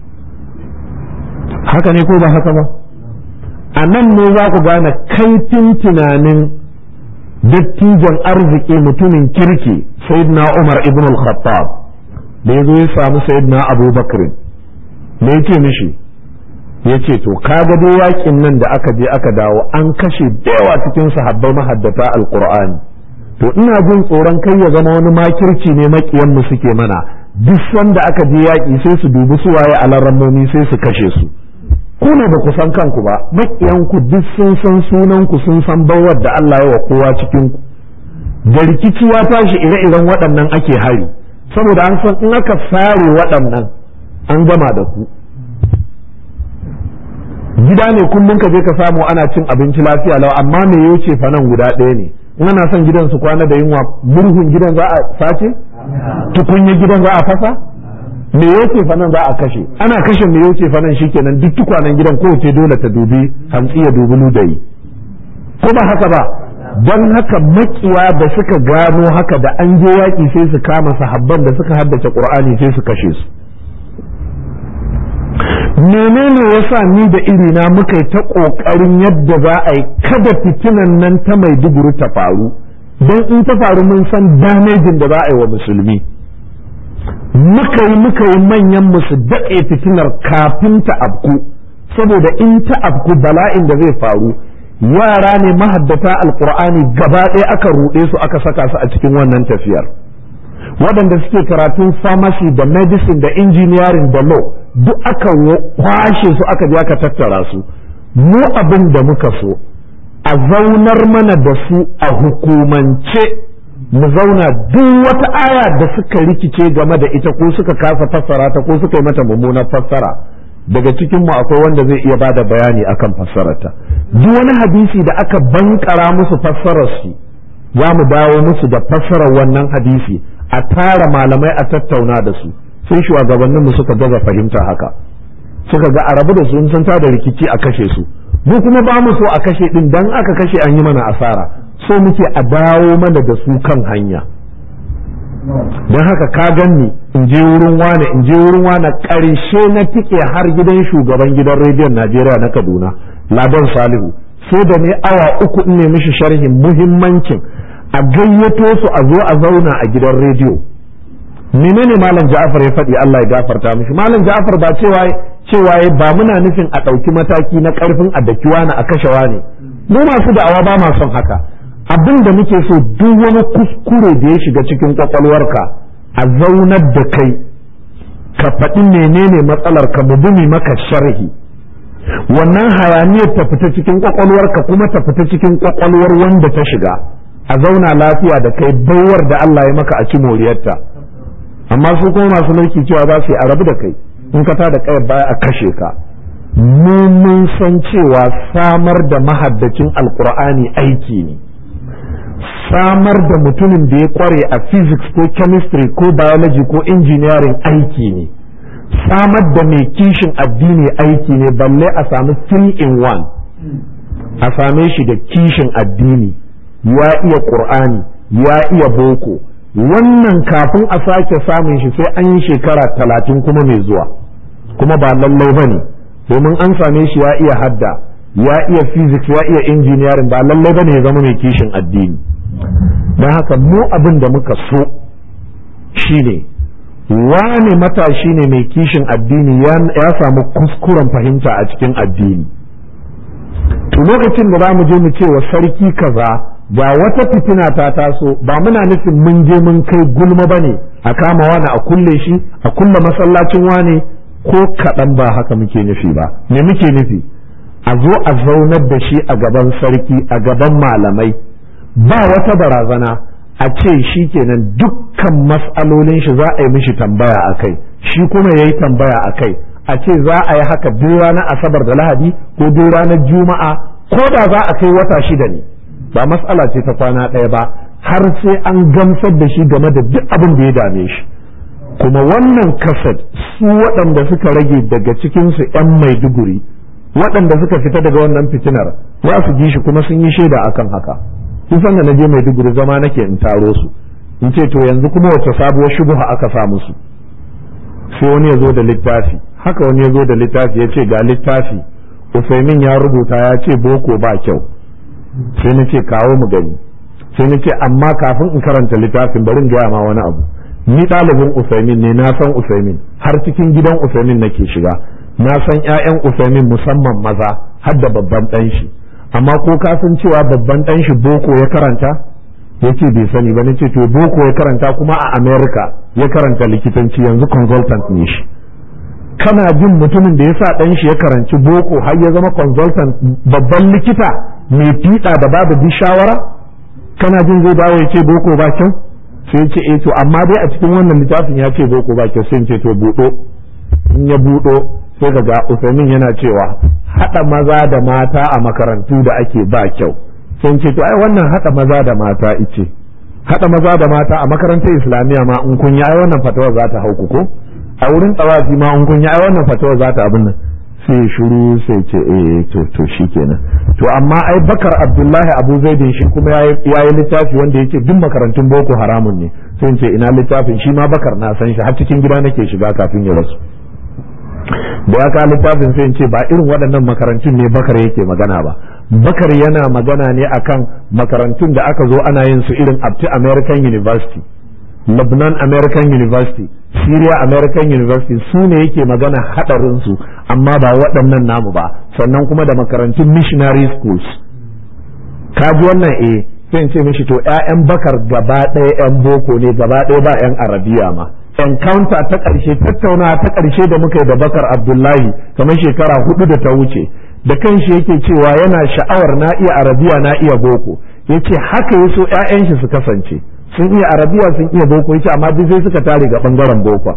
haka ne ko ba haka ba a nan ne za ku gane kaifin tunanin dattijan arziki mutumin kirki sayyidina umar ibn al-khattab da ya zo ya samu sayyidina abubakar me yake mishi ya ce to kaga dai yakin nan da aka je aka dawo an kashe da yawa cikin sahabbai mahaddata alqur'ani to ina jin tsoron kai ya zama wani makirci ne makiyan mu suke mana duk sanda aka je yaki sai su dubi su waye alarammomi sai su kashe su ku ne ba ku san kanku ba makiyan ku duk sun san sunan ku sun san bawar da Allah ya wa kowa cikin ku da rikici ya tashi ire-iren waɗannan ake hari saboda an san in aka sare waɗannan an gama da ku gida ne kullum ka je ka samu ana cin abinci lafiya lau amma me ya ce fa nan guda ɗaya ne in ana son gidan su kwana da yunwa murhun gidan za a sace tukunya gidan za a fasa me yake fa nan za a kashe ana kashe me yake fa nan shikenan duk tukwanen gidan kowace dole ta dubi hantsi ya dubi ludayi ko ba haka ba don haka makiya da suka gano haka da an je yaƙi sai su kama sahabban da suka haddace qur'ani sai su kashe su menene yasa ni da irina muka yi ta ƙoƙarin yadda za a yi kada fitinan nan ta mai duguru ta faru don in ta faru mun san damejin da za a yi wa musulmi muka yi muka yi manyan musu daɗe fitinar kafin ta afku saboda in ta afku bala'in da zai faru yara ne mahaddata alkur'ani gaba ɗaya aka ruɗe su aka saka su a cikin wannan tafiyar waɗanda suke karatun pharmacy da medicine da engineering da law duk aka kwashe su aka je aka tattara su mu abin da muka so a zaunar mana da su a hukumance mu zauna duk wata aya da suka rikice game da ita ko suka kasa fassara ta ko suka yi mata mummunar fassara daga cikin mu akwai wanda zai iya bada bayani akan fassararta duk wani hadisi da aka bankara musu fassarar su za mu dawo musu da fassarar wannan hadisi a tara malamai a tattauna da su sai shugabannin mu suka gaza fahimta haka suka ga a rabu da su sun tada rikici a kashe su mu kuma ba mu so a kashe din dan aka kashe an yi mana asara so muke a dawo mana da su kan hanya don haka ka ganni in je wurin wane in je wurin wane ƙarshe na tike har gidan shugaban gidan rediyon najeriya na kaduna ladan salihu sai da ne awa uku in ne mishi sharhin muhimmancin a gayyato su a zo a zauna a gidan rediyo menene malam ja'afar ya faɗi allah ya gafarta mishi malam ja'afar ba cewa cewa ba muna nufin a ɗauki mataki na ƙarfin a dakiwa na a kashewa ne mu masu da'awa ba ma son haka abin da muke so duk wani kuskure da ya shiga cikin kwakwalwarka a zaunar da kai ka faɗi menene matsalar ka mubumi maka sharhi wannan hayaniyar ta fita cikin kwakwalwarka kuma ta fita cikin kwakwalwar wanda ta shiga a zauna lafiya da kai baiwar da Allah ya maka a ci moriyarta amma su kuma masu mulki cewa za su yi a rabu da kai in ka tada kai baya a kashe ka mu mun san cewa samar da mahaddacin alkur'ani aiki ne samar da mutumin da ya kware a physics ko chemistry ko biology ko engineering aiki ne samar da mai kishin addini aiki ne balle a sami three in one a same shi da kishin addini ya iya qur'ani ya iya boko wannan kafin a sake samun shi sai an yi shekara talatin kuma mai zuwa kuma ba lallai ba ne domin an same shi ya iya hadda ya iya physics ya iya engineering ba lallai ba ne ya zama mai kishin addini don haka mu abin da muka so shine wane matashi ne mai kishin addini ya samu kuskuren fahimta a cikin addini to lokacin da za mu je mu ce wa sarki kaza ga wata fitina ta taso ba muna nufin mun je mun kai gulma ba ne a kama wani a kulle shi a kulle masallacin wane ko kaɗan ba haka muke nufi ba me muke nufi a zo a zaunar da shi a gaban sarki a gaban malamai ba wata barazana a ce shi kenan dukkan mas'alolin shi za a yi mishi tambaya a kai shi kuma ya yi tambaya a kai a ce za a yi haka duk ranar asabar da lahadi ko duk ranar juma'a ko da za a kai wata shida ne ba mas'ala ce ta kwana ɗaya ba har sai an gamsar da shi game da duk abin da ya dame shi kuma wannan kasad su waɗanda suka rage daga cikinsu 'yan maiduguri waɗanda suka fita daga wannan fitinar za su ji shi kuma sun yi shaida akan haka kun san da na je maiduguri zama nake in taro su in ce to yanzu kuma wace sabuwar shubuha aka sa musu sai wani ya zo da littafi haka wani ya zo da littafi ya ce ga littafi Usaimin ya rubuta ya ce boko ba kyau sai na ce kawo mu gani sai na ce amma kafin in karanta littafin bari in gaya ma wani abu ni ɗalibin Usaimin ne na san Usaimin har cikin gidan Usaimin nake shiga na san ƴaƴan Usaimin musamman maza har da babban ɗan shi amma ko ka san cewa babban ɗan shi boko ya karanta yace bai sani ba nace to boko ya karanta kuma a America ya karanta likitanci yanzu consultant ne shi kana jin mutumin da ya sa ɗan shi ya karanci boko har ya zama consultant babban likita mai fiɗa da babu bi shawara kana jin zai dawo ya ce boko ba kyau sai ce eh to amma dai a cikin wannan littafin ya ce boko ba kyau sai ce to buɗo in ya buɗo sai ka ga Usaimin yana cewa haɗa maza da mata a makarantu da ake ba kyau sai ce to ai wannan haɗa maza da mata ice haɗa maza da mata a makarantar islamiyya ma in kun yi ai wannan fatawa za ta hauku ko a wurin tsawafi ma in kun yi ai wannan fatawa za ta abin nan sai shiru sai ce eh to to shikenan to amma ai bakar abdullahi abu zaidin shi kuma ya yi littafi wanda yake duk makarantun boko haramun ne sai ce ina littafin shi ma bakar na san shi har cikin gida nake shiga kafin ya rasu da ya ka littafin sai ce ba irin waɗannan makarantun ne bakar yake magana ba bakar yana magana ne akan makarantun da aka zo ana yin su irin abti american university lebanon american university syria american university su ne yake magana haɗarinsu amma ba waɗannan namu ba sannan kuma da makarantun missionary schools kaji wannan eh sai ce mishi to 'ya'yan bakar gaba ɗaya 'yan boko ne gaba ɗaya ba 'yan arabiya ma encounter ta ƙarshe tattaunawa ta ƙarshe da muka yi da bakar abdullahi kamar shekara hudu da ta wuce da kanshi yake cewa yana sha'awar na iya arabiya na iya boko yace haka ya so 'ya'yan shi su kasance sun iya arabiya sun iya boko yace amma duk sai suka tare ga bangaren boko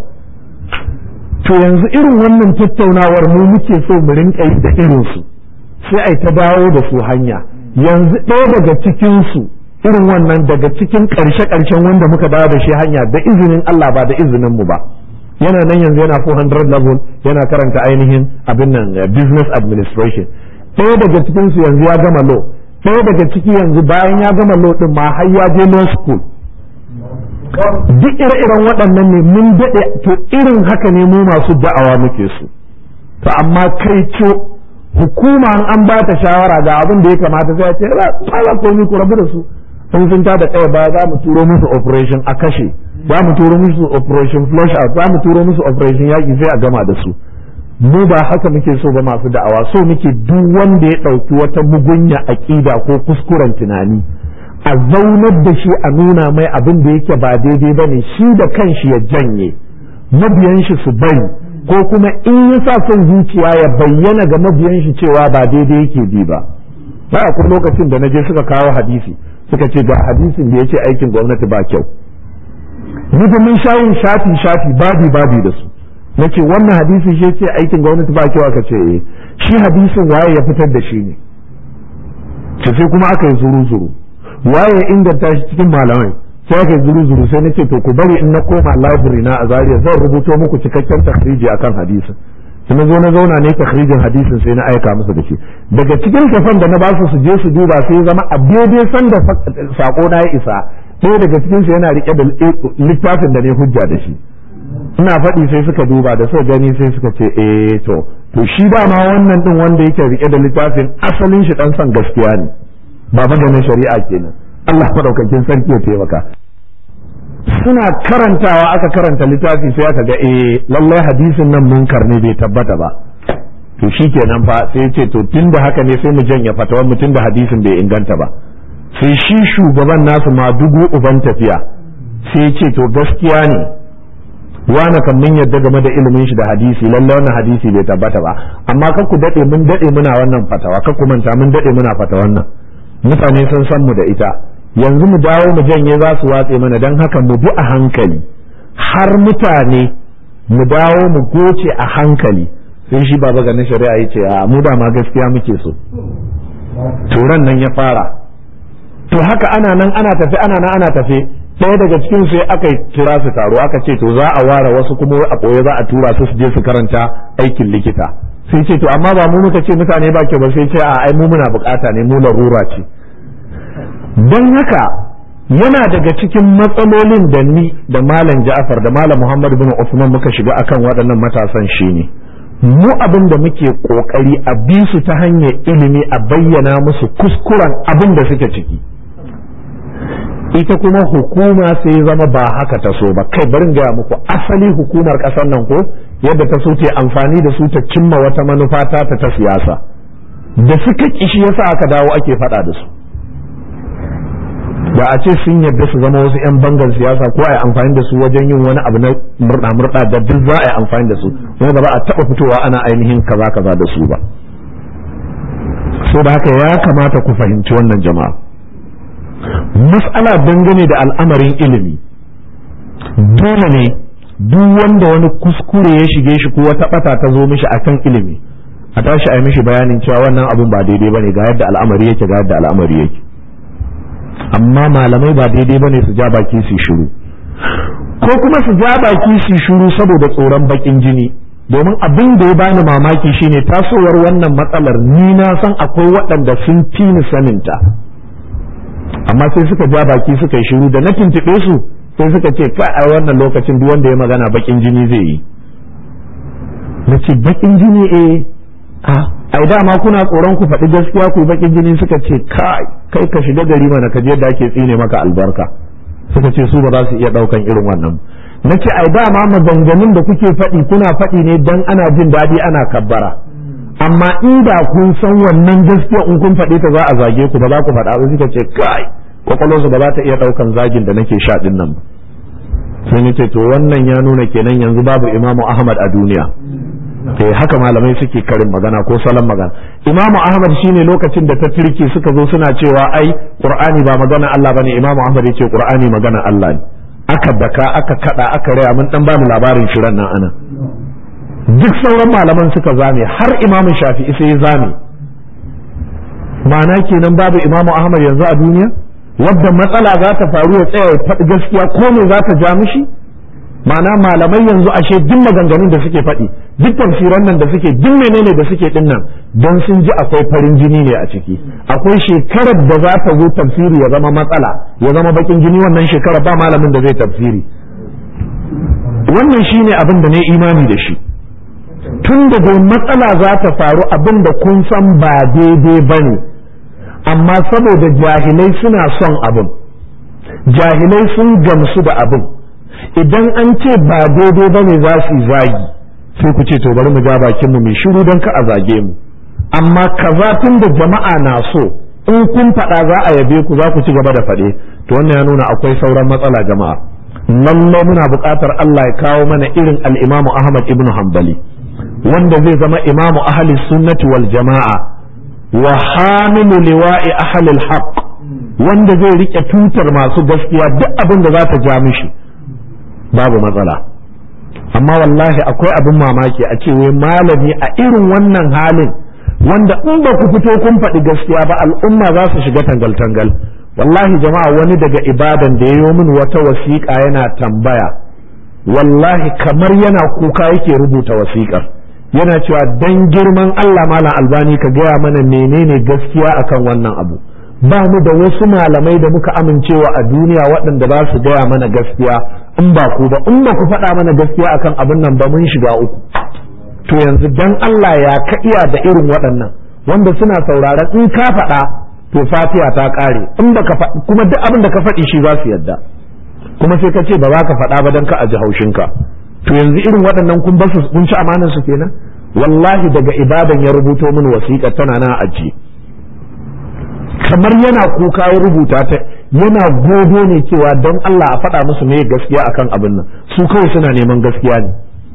to yanzu irin wannan tattaunawar mu muke so mu rinka yi da irin su sai ai ta dawo da su hanya yanzu ɗaya daga cikin su irin wannan daga cikin ƙarshe ƙarshen wanda muka dawo da shi hanya da izinin Allah ba da izinin mu ba yana nan yanzu yana 400 level yana karanta ainihin abin nan business administration ɗaya daga cikin su yanzu ya gama law ɗaya daga ciki yanzu bayan ya gama law din ma har ya je law school duk ire-iren waɗannan ne mun daɗe to irin haka ne mu masu da'awa muke su to amma kai co hukuma an ba ta shawara ga abin da ya kamata sai ce ba ba komai ku rabu da su in sun ta da ɗaya ba za mu turo musu operation a kashe za mu turo musu operation flush out za mu turo musu operation yaƙi sai a gama da su mu ba haka muke so ba masu da'awa so muke duk wanda ya ɗauki wata mugunya aƙida ko kuskuren tunani a zaunar da shi a nuna mai abin da yake ba daidai ba ne shi da kanshi ya janye mabiyan shi su bari ko kuma in ya sa son zuciya ya bayyana ga mabiyan shi cewa ba daidai yake bi ba ba akwai lokacin da na je suka kawo hadisi suka ce ga hadisin da ya ce aikin gwamnati ba kyau ni da mun sha yin shafi shafi babi babi da su na ce wannan hadisi shi ce aikin gwamnati ba kyau aka ce eh shi hadisin waye ya fitar da shi ne ce sai kuma aka yi zuru zuru waye ya inganta shi cikin malamai sai aka yi zuru zuru sai na ce to ku bari in na koma library na a Zaria zan rubuto muku cikakken takhriji akan hadisin sai na zo na zauna ne takhrijin hadisin sai na aika musu da shi daga cikin kafan da na ba su su je su duba sai ya zama a daidai san da sako na ya isa sai daga cikin su yana rike da littafin da ne hujja da shi ina faɗi sai suka duba da suka gani sai suka ce eh to to shi ba ma wannan din wanda yake rike da littafin asalin shi dan san gaskiya ne ba maganin shari'a kenan Allah madaukakin sarki ya taimaka suna karantawa aka karanta littafi sai aka ga eh lallai hadisin nan munkar ne bai tabbata ba to shikenan fa sai ce to tunda haka ne sai mu janya fatawar mu tunda hadisin bai inganta ba sai shi shugaban nasu ma dugu uban tafiya sai ce to gaskiya ne wani kan mun yadda game da ilimin shi da hadisi lallai wannan hadisi bai tabbata ba amma kar ku dade mun dade muna wannan fatawa kar ku manta mun dade muna fatawan nan mutane sun san mu da ita yanzu mu dawo mu janye za su watse mana don haka mu bi a hankali har mutane mu dawo mu goce a hankali sai shi baba ganin shari'a ya ce a mu da ma gaskiya muke so turan nan ya fara to haka ana nan ana tafe ana nan ana tafe ɗaya daga cikin sai aka kira su taro aka ce to za a ware wasu kuma a ɓoye za a tura su su je su karanta aikin likita sai ce to amma ba mu muka ce mutane ba ke ba sai ce a ai mu muna bukata ne mu larura ce don haka yana daga cikin matsalolin da ni da malam Ja'far da malam Muhammad bin Usman muka shiga akan waɗannan matasan shine mu abin da muke kokari a bi su ta hanyar ilimi a bayyana musu kuskuren abin da suke ciki ita kuma hukuma sai zama ba haka ta so ba kai barin gaya muku asali hukumar ƙasar nan ko yadda ta so ta amfani da su ta cimma wata manufa ta ta siyasa da suka kishi yasa aka dawo ake faɗa da su da a ce sun yarda su zama wasu 'yan bangar siyasa ko a yi amfani da su wajen yin wani abu na murɗa-murɗa da duk za a yi amfani da su kuma ba za a taɓa fitowa ana ainihin kaza kaza da su ba so da haka ya kamata ku fahimci wannan jama'a mas'ala dangane da al'amarin ilimi dole ne duk wanda wani kuskure ya shige shi ko wata ɓata ta zo mishi akan ilimi a tashi a yi mishi bayanin cewa wannan abun ba daidai bane ga yadda al'amari yake ga yadda al'amari yake amma malamai ba daidai bane su ja baki su shiru ko kuma su ja baki su shuru saboda tsoron bakin jini domin abin da ya bani mamaki shine tasowar wannan matsalar ni na san akwai waɗanda sun fi ni saninta amma sai suka ja baki suka yi shiru da na tuntuɓe su sai suka ce ka a wannan lokacin duk wanda ya magana bakin jini zai yi na ce bakin jini eh a ai dama kuna tsoron ku faɗi gaskiya ku bakin jini suka ce kai kai ka shiga gari mana ka je da ake tsine maka albarka suka ce su ba za su iya ɗaukan irin wannan na ce ai dama maganganun da kuke faɗi kuna faɗi ne dan ana jin daɗi ana kabbara amma inda kun san wannan gaskiya in kun faɗi ta za a zage ku ba za ku faɗa ba suka ce kai kwakwalwarsu ba za ta iya ɗaukan zagin da nake sha ɗin nan sai ni ce to wannan ya nuna kenan yanzu babu imamu ahmad a duniya eh haka malamai suke karin magana ko salon magana imamu ahmad shine lokacin da ta turke suka zo suna cewa ai qur'ani ba magana Allah bane imamu ahmad yace qur'ani magana Allah ne aka daka aka kada aka raya mun dan bamu labarin shirin nan ana duk sauran malaman suka zame har imamu shafi'i sai ya zame ma'ana kenan babu imamu ahmad yanzu a duniya wadda matsala za ta faru ya tsaya ya faɗi gaskiya ko me za ta ja mishi ma'ana malamai yanzu ashe duk maganganun da suke faɗi duk tafsiran nan da suke duk menene da suke din nan don sun ji akwai farin jini ne a ciki akwai shekarar da za ta zo tafsiri ya zama matsala ya zama bakin jini wannan shekarar ba malamin da zai tafsiri wannan shine abin da ne imani da shi tun da dai matsala za ta faru abin da kun san ba daidai ba ne amma saboda jahilai suna son abin jahilai sun gamsu da abin idan an ce ba daidai ba ne za su zagi sai ku ce to bari mu ja bakinmu mai shiru don ka a zage mu amma kaza tun da jama'a na so in kun faɗa za a yabe ku za ku ci gaba da faɗe to wannan ya nuna akwai sauran matsala jama'a lallai muna buƙatar Allah ya kawo mana irin al-Imam Ahmad ibn Hanbali wanda zai zama imamu ahli sunnati wal jama'a wa hamilu liwa'i ahli al-haq wanda zai rike tutar masu gaskiya duk abin da za ta ja mishi babu matsala amma wallahi akwai abin mamaki a ce wai malami a irin wannan halin wanda in ba ku fito kun faɗi gaskiya ba al'umma za su shiga tangal-tangal wallahi jama'a wani daga ibadan da ya yi min wata wasiƙa yana tambaya wallahi kamar yana kuka yake rubuta wasiƙar yana cewa dan girman Allah malam albani ka gaya mana menene gaskiya akan wannan abu ba mu da wasu malamai da muka amincewa a duniya waɗanda za su gaya mana gaskiya in ba ku ba in ba ku faɗa mana gaskiya akan abin nan ba mun shiga uku to yanzu dan Allah ya ka iya da irin waɗannan wanda suna sauraron in ka faɗa to fatiha ta ƙare in ba ka kuma duk abin da ka faɗi shi za su yadda kuma sai ka ce ba za ka faɗa ba don ka aji haushinka to yanzu irin waɗannan kun basu kun ci amanar su kenan wallahi daga ibadan ya rubuto min wasiƙa tana na ajiye kamar yana kuka ya rubuta ta yana gogo ne cewa don Allah a faɗa musu me gaskiya akan abin nan su kawai suna neman gaskiya ne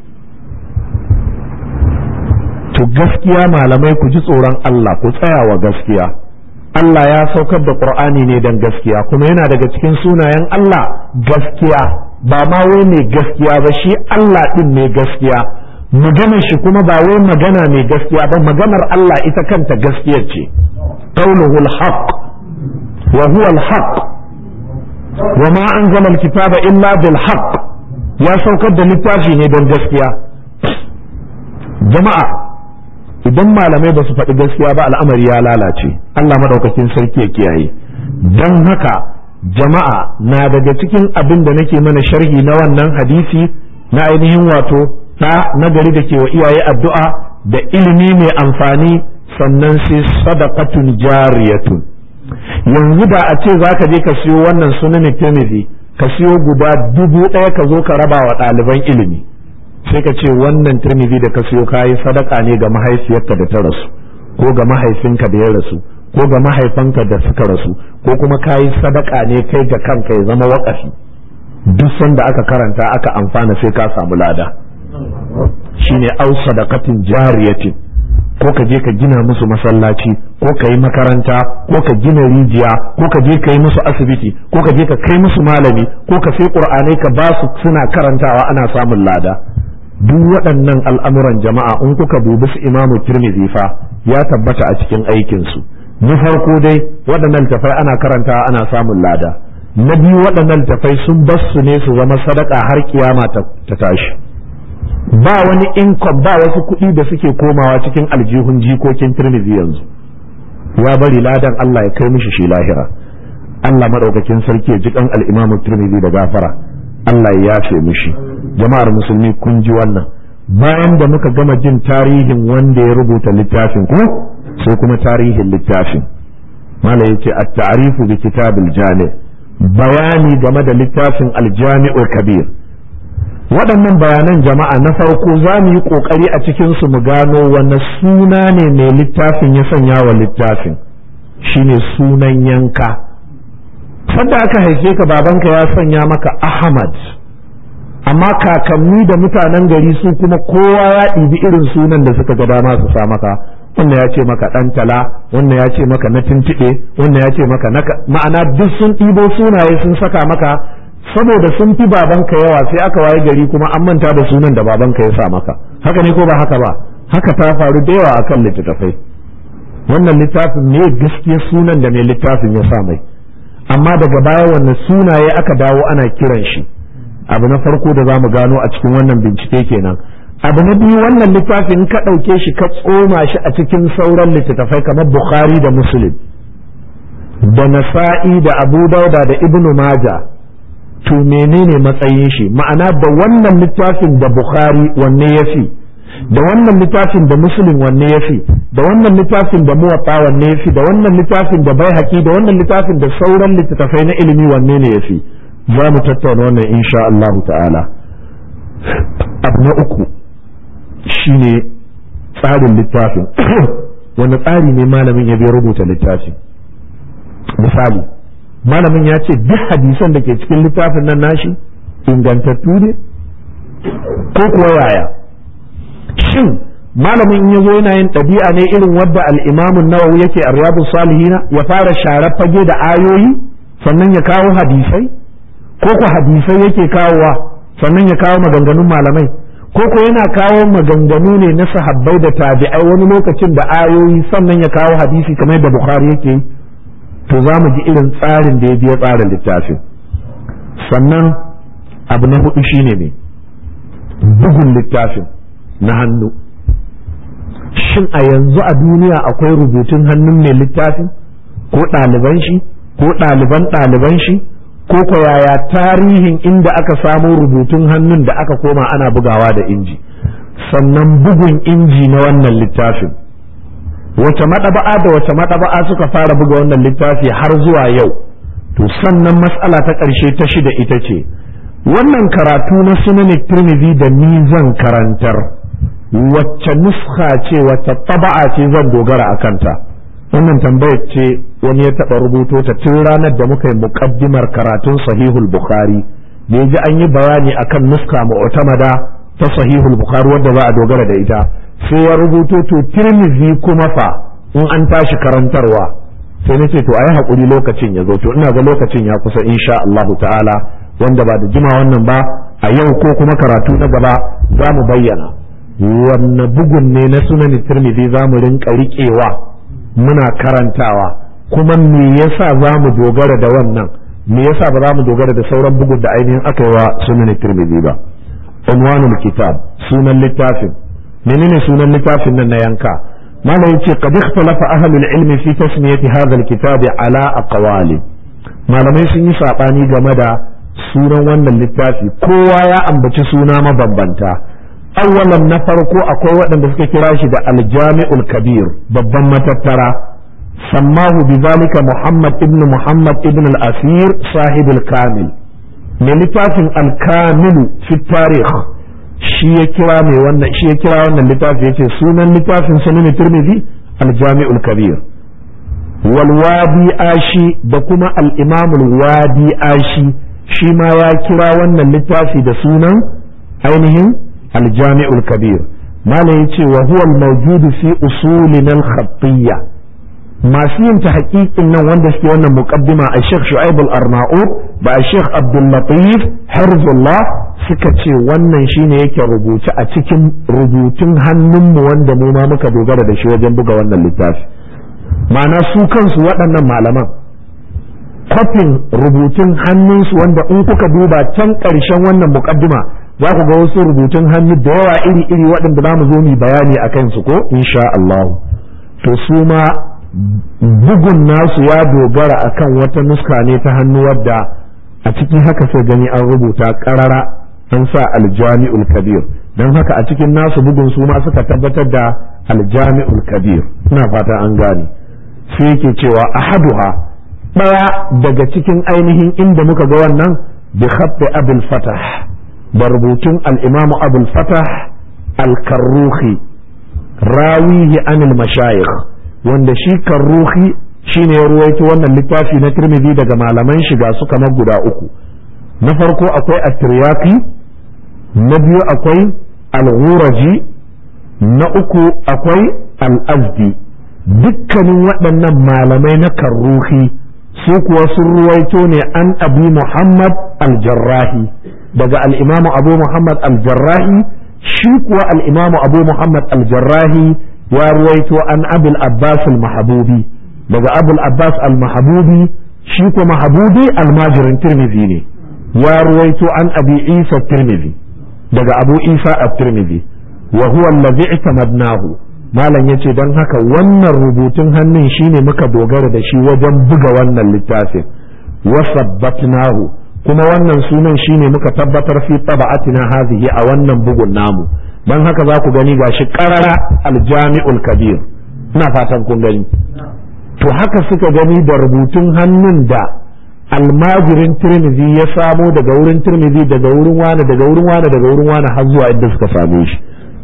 to gaskiya malamai ku ji tsoron Allah ku tsaya wa gaskiya Allah ya saukar da Qur'ani ne dan gaskiya kuma yana daga cikin sunayen Allah gaskiya ba ma wai mai gaskiya ba shi Allah din mai gaskiya maganar shi kuma ba wai magana mai gaskiya ba maganar Allah ita kanta gaskiyar ce qawluhu al-haq wa huwa al-haq wa ma anzala al-kitaba illa bil haqq ya saukar da littafi ne don gaskiya jama'a idan malamai ba su faɗi gaskiya ba al'amari ya lalace Allah madaukakin sarki ya kiyaye don haka jama'a na daga cikin abin da nake mana sharhi na wannan hadisi na ainihin wato ɗa na gari da ke wa iyaye addu'a da ilimi mai amfani sannan sai sadaqatun jariyatun yanzu da a ce za ka je ka siyo wannan sunan tirmidhi ka siyo guda dubu ɗaya ka zo ka raba wa ɗaliban ilimi sai ka ce wannan tirmidhi da ka siyo kayi sadaka ne ga mahaifiyarka da ta rasu ko ga mahaifinka da ya rasu ko ga mahaifanka da suka rasu ko kuma kayi sadaka ne kai ga kanka ya zama waƙafi duk sanda aka karanta aka amfana sai ka samu lada shine au sadaqatin jariyatin ko ka je ka gina musu masallaci ko ka yi makaranta ko ka gina rijiya ko ka je ka yi musu asibiti ko ka je ka kai musu malami ko ka sai qur'anai ka ba su suna karantawa ana samun lada duk waɗannan al'amuran jama'a in kuka dubi su imamu tirmidhi fa ya tabbata a cikin aikinsu na farko dai waɗannan tafai ana karantawa ana samun lada na biyu waɗannan littafai sun bar su ne su zama sadaka har kiyama ta tashi ba wani income ba wasu kuɗi da suke komawa cikin aljihun jikokin tirmidhi yanzu ya bari ladan Allah ya kai mishi shi lahira Allah madaukakin sarki ya ji kan al-Imam Tirmidhi da gafara Allah ya yafe mishi jama'ar musulmi kun ji wannan bayan da muka gama jin tarihin wanda ya rubuta littafin ko sai kuma tarihin littafin malai yace at-ta'rifu bi kitabil jami' bayani game da littafin al-jami'ul kabir waɗannan bayanan jama'a na farko za mu yi ƙoƙari a cikin su mu gano wanne suna ne mai littafin ya sanya wa littafin shine sunan yanka sanda aka haife ka babanka ya sanya maka ahmad amma kakanni da mutanen gari su kuma kowa ya ɗibi irin sunan da suka ga dama su sa maka wannan ya ce maka ɗan tala wannan ya ce maka na tuntuɓe wannan ya ce maka na ma'ana duk sun ɗibo sunaye sun saka maka saboda sun fi babanka yawa sai aka waye gari kuma an manta da sunan da babanka ya sa maka haka ne ko ba haka ba haka ta faru da yawa akan littattafai wannan littafin ne gaskiya sunan da mai littafin ya sa mai amma daga baya wannan sunaye aka dawo ana kiran shi abu na farko da za mu gano a cikin wannan bincike kenan abu na biyu wannan littafin ka ɗauke shi ka tsoma shi a cikin sauran littattafai kamar bukhari da muslim da nasa'i da abu dauda da ibnu maja to menene matsayin shi ma'ana da wannan littafin da bukhari wanne ya fi da wannan littafin da muslim wanne ya fi da wannan littafin da muwatta wanne ya fi da wannan littafin da bai da wannan littafin da sauran littattafai na ilimi wanne ne ya fi za mu tattauna wannan insha Allah ta'ala abu na uku shine tsarin littafin wani tsari ne malamin ya bai rubuta littafin misali malamin ya ce duk hadisan da ke cikin littafin nan nashi ingantattu ne ko kuwa yaya shin malamin ya zo yana yin ɗabi'a ne irin wadda al'imamun nawawi yake a riyadu salihina ya fara share fage da ayoyi sannan ya kawo hadisai ko ku hadisai yake kawowa sannan ya kawo maganganun malamai ko ko yana kawo maganganu ne na sahabbai da tabi'ai wani lokacin da ayoyi sannan ya kawo hadisi kamar da bukhari yake yi to za mu ji irin tsarin da ya biya tsarin littafin sannan abu na hudu shine ne bugun littafin na hannu shin a yanzu a duniya akwai rubutun hannun mai littafin ko ɗaliban shi ko ɗaliban ɗaliban shi ko ko yaya tarihin inda aka samo rubutun hannun da aka koma ana bugawa da inji sannan bugun inji na wannan littafin wace maɗaba'a da wace maɗaba'a suka fara buga wannan littafi har zuwa yau to sannan matsala ta ƙarshe ta shida ita ce wannan karatu na sunan tirmidhi da ni zan karantar wacce nuska ce wacce taba'a ce zan dogara a kanta wannan tambayar ce wani ya taɓa rubuto ta tun ranar da muka yi muƙaddimar karatun sahihul bukhari da ya ji an yi bayani akan nuska mu'tamada ta sahihul bukhari wadda za a dogara da ita sai ya rubuto to tirmizi kuma fa in an tashi karantarwa sai na ce to ayi haƙuri lokacin ya zo to ina ga lokacin ya kusa insha Allahu ta'ala wanda ba da jima wannan ba a yau ko kuma karatu na gaba za mu bayyana wanne bugun ne na sunan tirmidhi za mu rinka riƙewa muna karantawa kuma me yasa za mu dogara da wannan me yasa ba za mu dogara da sauran bugun da ainihin aka yi wa sunan tirmidhi ba unwanul kitab sunan littafin menene sunan littafin nan na yanka malam yace qad ikhtalafa ahlul ilmi fi tasmiyati hadha alkitab ala aqwali malamai sun yi sabani game da sunan wannan littafi kowa ya ambaci suna mabambanta awwalan na farko akwai waɗanda suka kira shi da aljami'ul kabir babban matattara sammahu bizalika muhammad ibn muhammad ibn al-asir sahib al-kamil mai littafin al-kamilu fi tarikh shi ya kira mai wannan shi ya kira wannan littafi yace sunan littafin sunan tirmidhi al-jami'ul kabir wal wadi ashi da kuma al-imam al-wadi ashi shi ma ya kira wannan littafi da sunan ainihin al-jami'ul kabir malam yace wa huwa al-mawjud fi usulina al-khattiyya masu yin ta haƙiƙin nan wanda suke wannan muqaddima a Sheikh Shu'aib al-Arnaud ba a Sheikh Abdul Latif Harzullah suka ce wannan shine yake rubuce a cikin rubutun hannunmu wanda mu ma muka dogara da shi wajen buga wannan littafi ma'ana su kansu waɗannan malaman kwafin rubutun hannunsu wanda in kuka duba can ƙarshen wannan muƙaddima za ku ga wasu rubutun hannu da yawa iri-iri waɗanda za mu zo mu bayani a kansu ko insha Allah to su ma bugun nasu ya dogara akan wata nuska ne ta hannu wadda a cikin haka sai gani an rubuta ƙarara an sa aljami'ul kabir don haka a cikin nasu bugun su ma suka tabbatar da aljami'ul kabir ina fata an gane sai yake cewa ahaduha ɗaya daga cikin ainihin inda muka ga wannan bi khabbi abul fatah da rubutun al-imam abul fatah al-karruhi rawihi anil mashayikh wanda shi karruhi shine ya ruwaito wannan littafi na tirmidhi daga malaman shiga su kamar guda uku na farko akwai at-tiryaqi na biyu akwai al-ghuraji na uku akwai al-azdi dukkanin waɗannan malamai na karruhi su kuwa sun ruwaito ne an abi muhammad al-jarrahi daga al-imamu abu muhammad al-jarrahi shi kuwa al-imamu abu muhammad al-jarrahi ya ruwaito an abul abbas al-mahabubi daga abul abbas al-mahabubi shi kuwa mahabubi almajirin tirmidhi ne ya ruwaito an abi isa tirmidhi daga abu isa at-tirmidhi wa huwa allazi i'tamadnahu malam yace dan haka wannan rubutun hannun shine muka dogara da shi wajen buga wannan littafin wa sabbatnahu kuma wannan sunan shine muka tabbatar fi taba'atina hadhihi a wannan bugun namu dan haka za ku gani gashi qarara al-jami'ul kabir ina fatan kun gani to haka suka gani da rubutun hannun da almajirin tirmidhi ya samo daga wurin tirmidhi daga wurin wani daga wurin wani daga wurin wani har zuwa inda suka same shi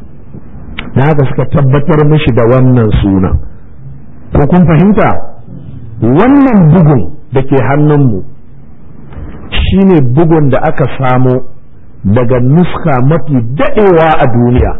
na haka suka tabbatar mishi da wannan suna ko kun fahimta wannan bugun da ke hannunmu shine bugun da aka samo daga nuska mafi daɗewa a duniya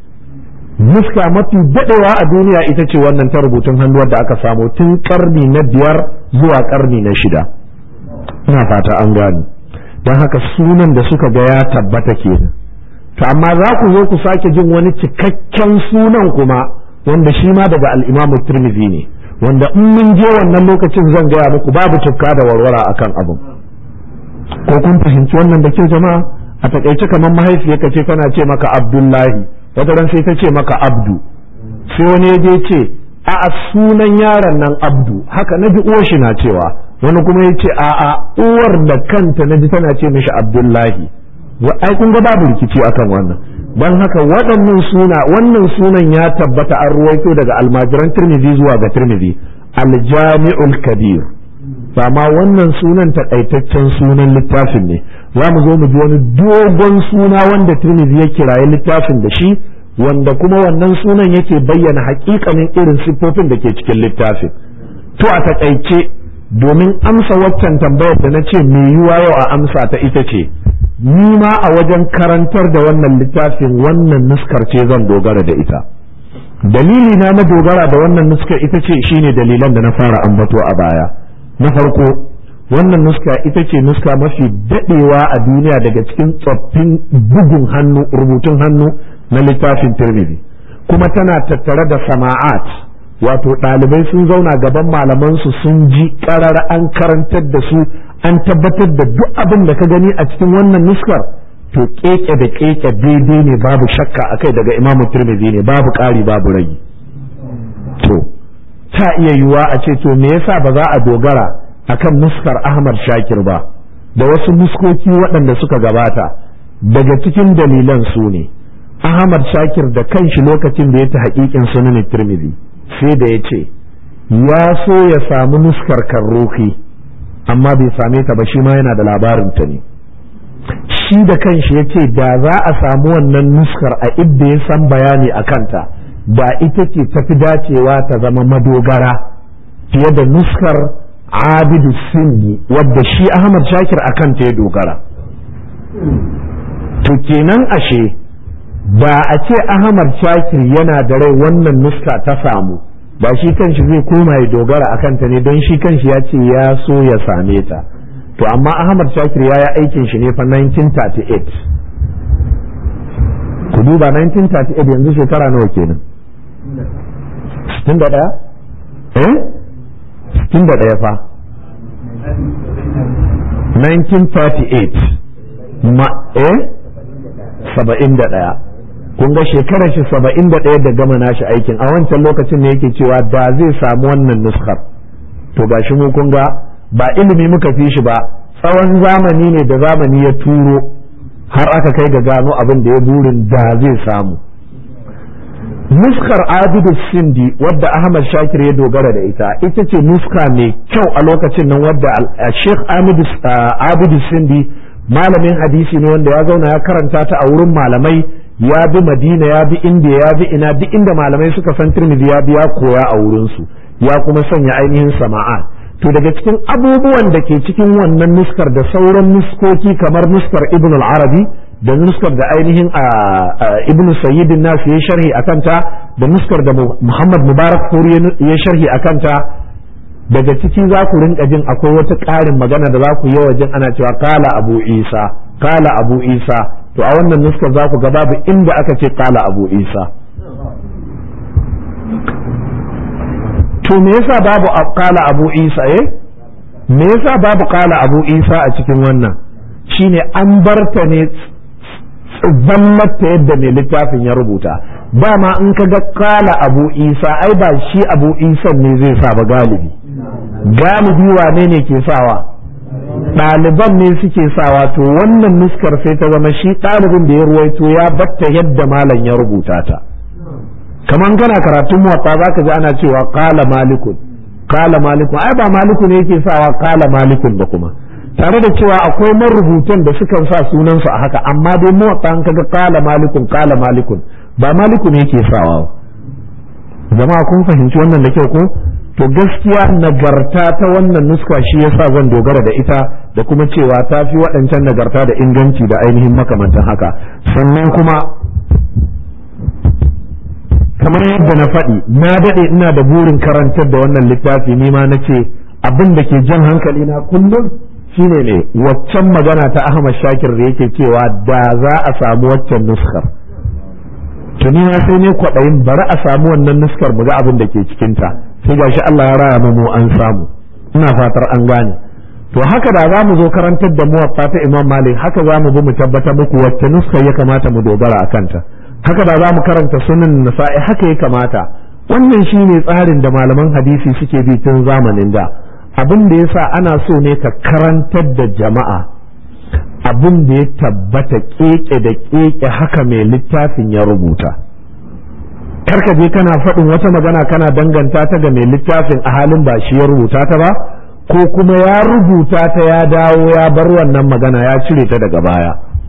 nuska mafi daɗewa a duniya ita ce wannan ta rubutun hannu wadda aka samo tun karni na biyar zuwa karni na shida ina fata an gani don haka sunan da suka ga ya tabbata kenan to amma za ku zo ku sake jin wani cikakken sunan kuma wanda shi ma daga al'imamu turmizi ne wanda in mun je wannan lokacin zan gaya muku babu tukka da warwara akan abin ko kun fahimci wannan da kyau jama'a a takaice kamar mahaifiyarka ce tana ce maka abdullahi wata ran sai ta ce maka abdu sai wani ya je ce a sunan yaron nan abdu haka na ji uwar shi na cewa wani kuma ya ce a a uwar da kanta na ji tana ce mishi abdullahi ai kun ga babu rikici akan wannan don haka waɗannan suna wannan sunan ya tabbata an ruwaito daga almajiran tirmidhi zuwa ga tirmidhi aljami'ul kabir ba ma wannan sunan takaitaccen sunan littafin ne za mu zo mu ji wani dogon suna wanda tirmidhi ya kiraye littafin da shi wanda kuma wannan sunan yake bayyana hakikanin irin siffofin da ke cikin littafin to a takaice domin amsa waccan tambayar da na ce me yiwa yau a amsa ta ita ce ni ma a wajen karantar da wannan littafin wannan nuskar ce zan dogara da ita dalili na na dogara da wannan nuskar ita ce shine dalilan da na fara ambato a baya na farko wannan nuska ita ce nuska mafi dadewa a duniya daga cikin tsoffin bugun hannu rubutun hannu na littafin tirmidhi kuma tana tattare da sama'at wato ɗalibai sun zauna gaban malamansu sun ji ƙarar an karantar da su an tabbatar da duk abin da ka gani a cikin wannan nuskar to keke da keke daidai ne babu shakka akai daga imamu tirmidhi ne babu ƙari babu ragi to ta iya yiwuwa a ce to me yasa ba za a dogara akan nuskar ahmad shakir ba da wasu nuskoki waɗanda suka gabata daga cikin dalilan su ne ahmad shakir da kanshi lokacin da ya ta haƙiƙin sunan tirmidhi sai da ya ce ya so ya samu nuskar karroki amma bai same ta ba shi ma yana da labarin ta ne shi da kanshi ya ce da za a samu wannan nuskar a idda ya san bayani a kanta da ita ce tafi dacewa ta zama madogara fiye da nuskar abidu sindi wadda shi ahmad shakir a kanta ya dogara to kenan ashe ba a ce ahmad shakir yana da rai wannan nuska ta samu ba shi kanshi zai koma ya dogara a kanta ne don shi kanshi ya ce ya so ya same ta to amma ahmad shakir ya yi aikin shi ne fa 1938 ku duba 1938 yanzu shekara nawa kenan 61 eh 61 fa 1938 ma eh saba'in da ɗaya kun ga shekarar shi saba'in da ɗaya da gama nashi aikin a wancan lokacin ne yake cewa da zai samu wannan nuskar to gashi mu kun ga ba ilimi muka fi shi ba tsawon zamani ne da zamani ya turo har aka kai ga gano abin da ya burin da zai samu nuskar abidu sindi wadda ahmad shakir ya dogara da ita ita ce nuska mai kyau a lokacin nan wadda sheikh abidu sindi malamin hadisi ne wanda ya zauna ya karanta ta a wurin malamai ya bi madina ya bi indiya ya bi ina duk inda malamai suka san tirmidhi ya bi ya koya a wurinsu ya kuma sanya ainihin sama'a to daga cikin abubuwan da ke cikin wannan nuskar da sauran nuskoki kamar nuskar ibn al-arabi da nuskar da ainihin ibn sayyidin nas ya sharhi a kanta da nuskar da muhammad mubarak furi ya sharhi a kanta daga ciki za ku rinka jin akwai wata ƙarin magana da za ku yi wajen ana cewa kala abu isa kala abu isa to a wannan nuskar za ku ga babu inda aka ce kala abu isa to me yasa babu kala abu isa eh me yasa babu kala abu isa a cikin wannan shine an barta ne zallata yadda mai littafin ya rubuta dama in ka ga kala abu isa ai ba shi abu isa ne zai sa ba galibi galibi wane ne ke sawa ɗaliban ne suke sawa to wannan nuskar sai ta zama shi ɗalibin da ya ruwaito ya batta yadda malam ya rubuta ta kaman kana karatun muwatta za ka ji ana cewa kala malikun kala malikun ai ba malikun ne yake sawa kala malikun ba kuma tare da cewa akwai marubutan da sukan sa sunansu a haka amma dai muwatta an kaga kala malikun kala malikun ba malikun ne yake sawa jama'a kun fahimci wannan da kyau ko to gaskiya nagarta ta wannan nuska shi yasa zan dogara da ita da kuma cewa ta fi waɗancan nagarta da inganci da ainihin makamantan haka sannan kuma kamar yadda na faɗi na daɗe ina da burin karantar da wannan littafi ni ma na ce abin da ke jan hankali na kullum shine ne waccan magana ta Ahmad Shakir da yake cewa da za a samu waccan nuskar tuni na sai ne kwaɗayin bari a samu wannan nuskar mu ga abin da ke cikinta sai gashi Allah ya raya mu an samu ina fatar an gane to haka da za mu zo karantar da muwaffa ta Imam Malik haka za mu bi mu tabbatar muku wacce nuskar ya kamata mu dogara a kanta haka da za mu karanta sunan nasa'i haka ya kamata wannan shine tsarin da malaman hadisi suke bi tun zamanin da abin da yasa ana so ne ka karantar da jama'a abin da ya tabbata keke da keke haka mai littafin ya rubuta karka je kana faɗin wata magana kana danganta ta ga mai littafin a halin ba shi ya rubuta ta ba ko kuma ya rubuta ta ya dawo ya bar wannan magana ya cire ta daga baya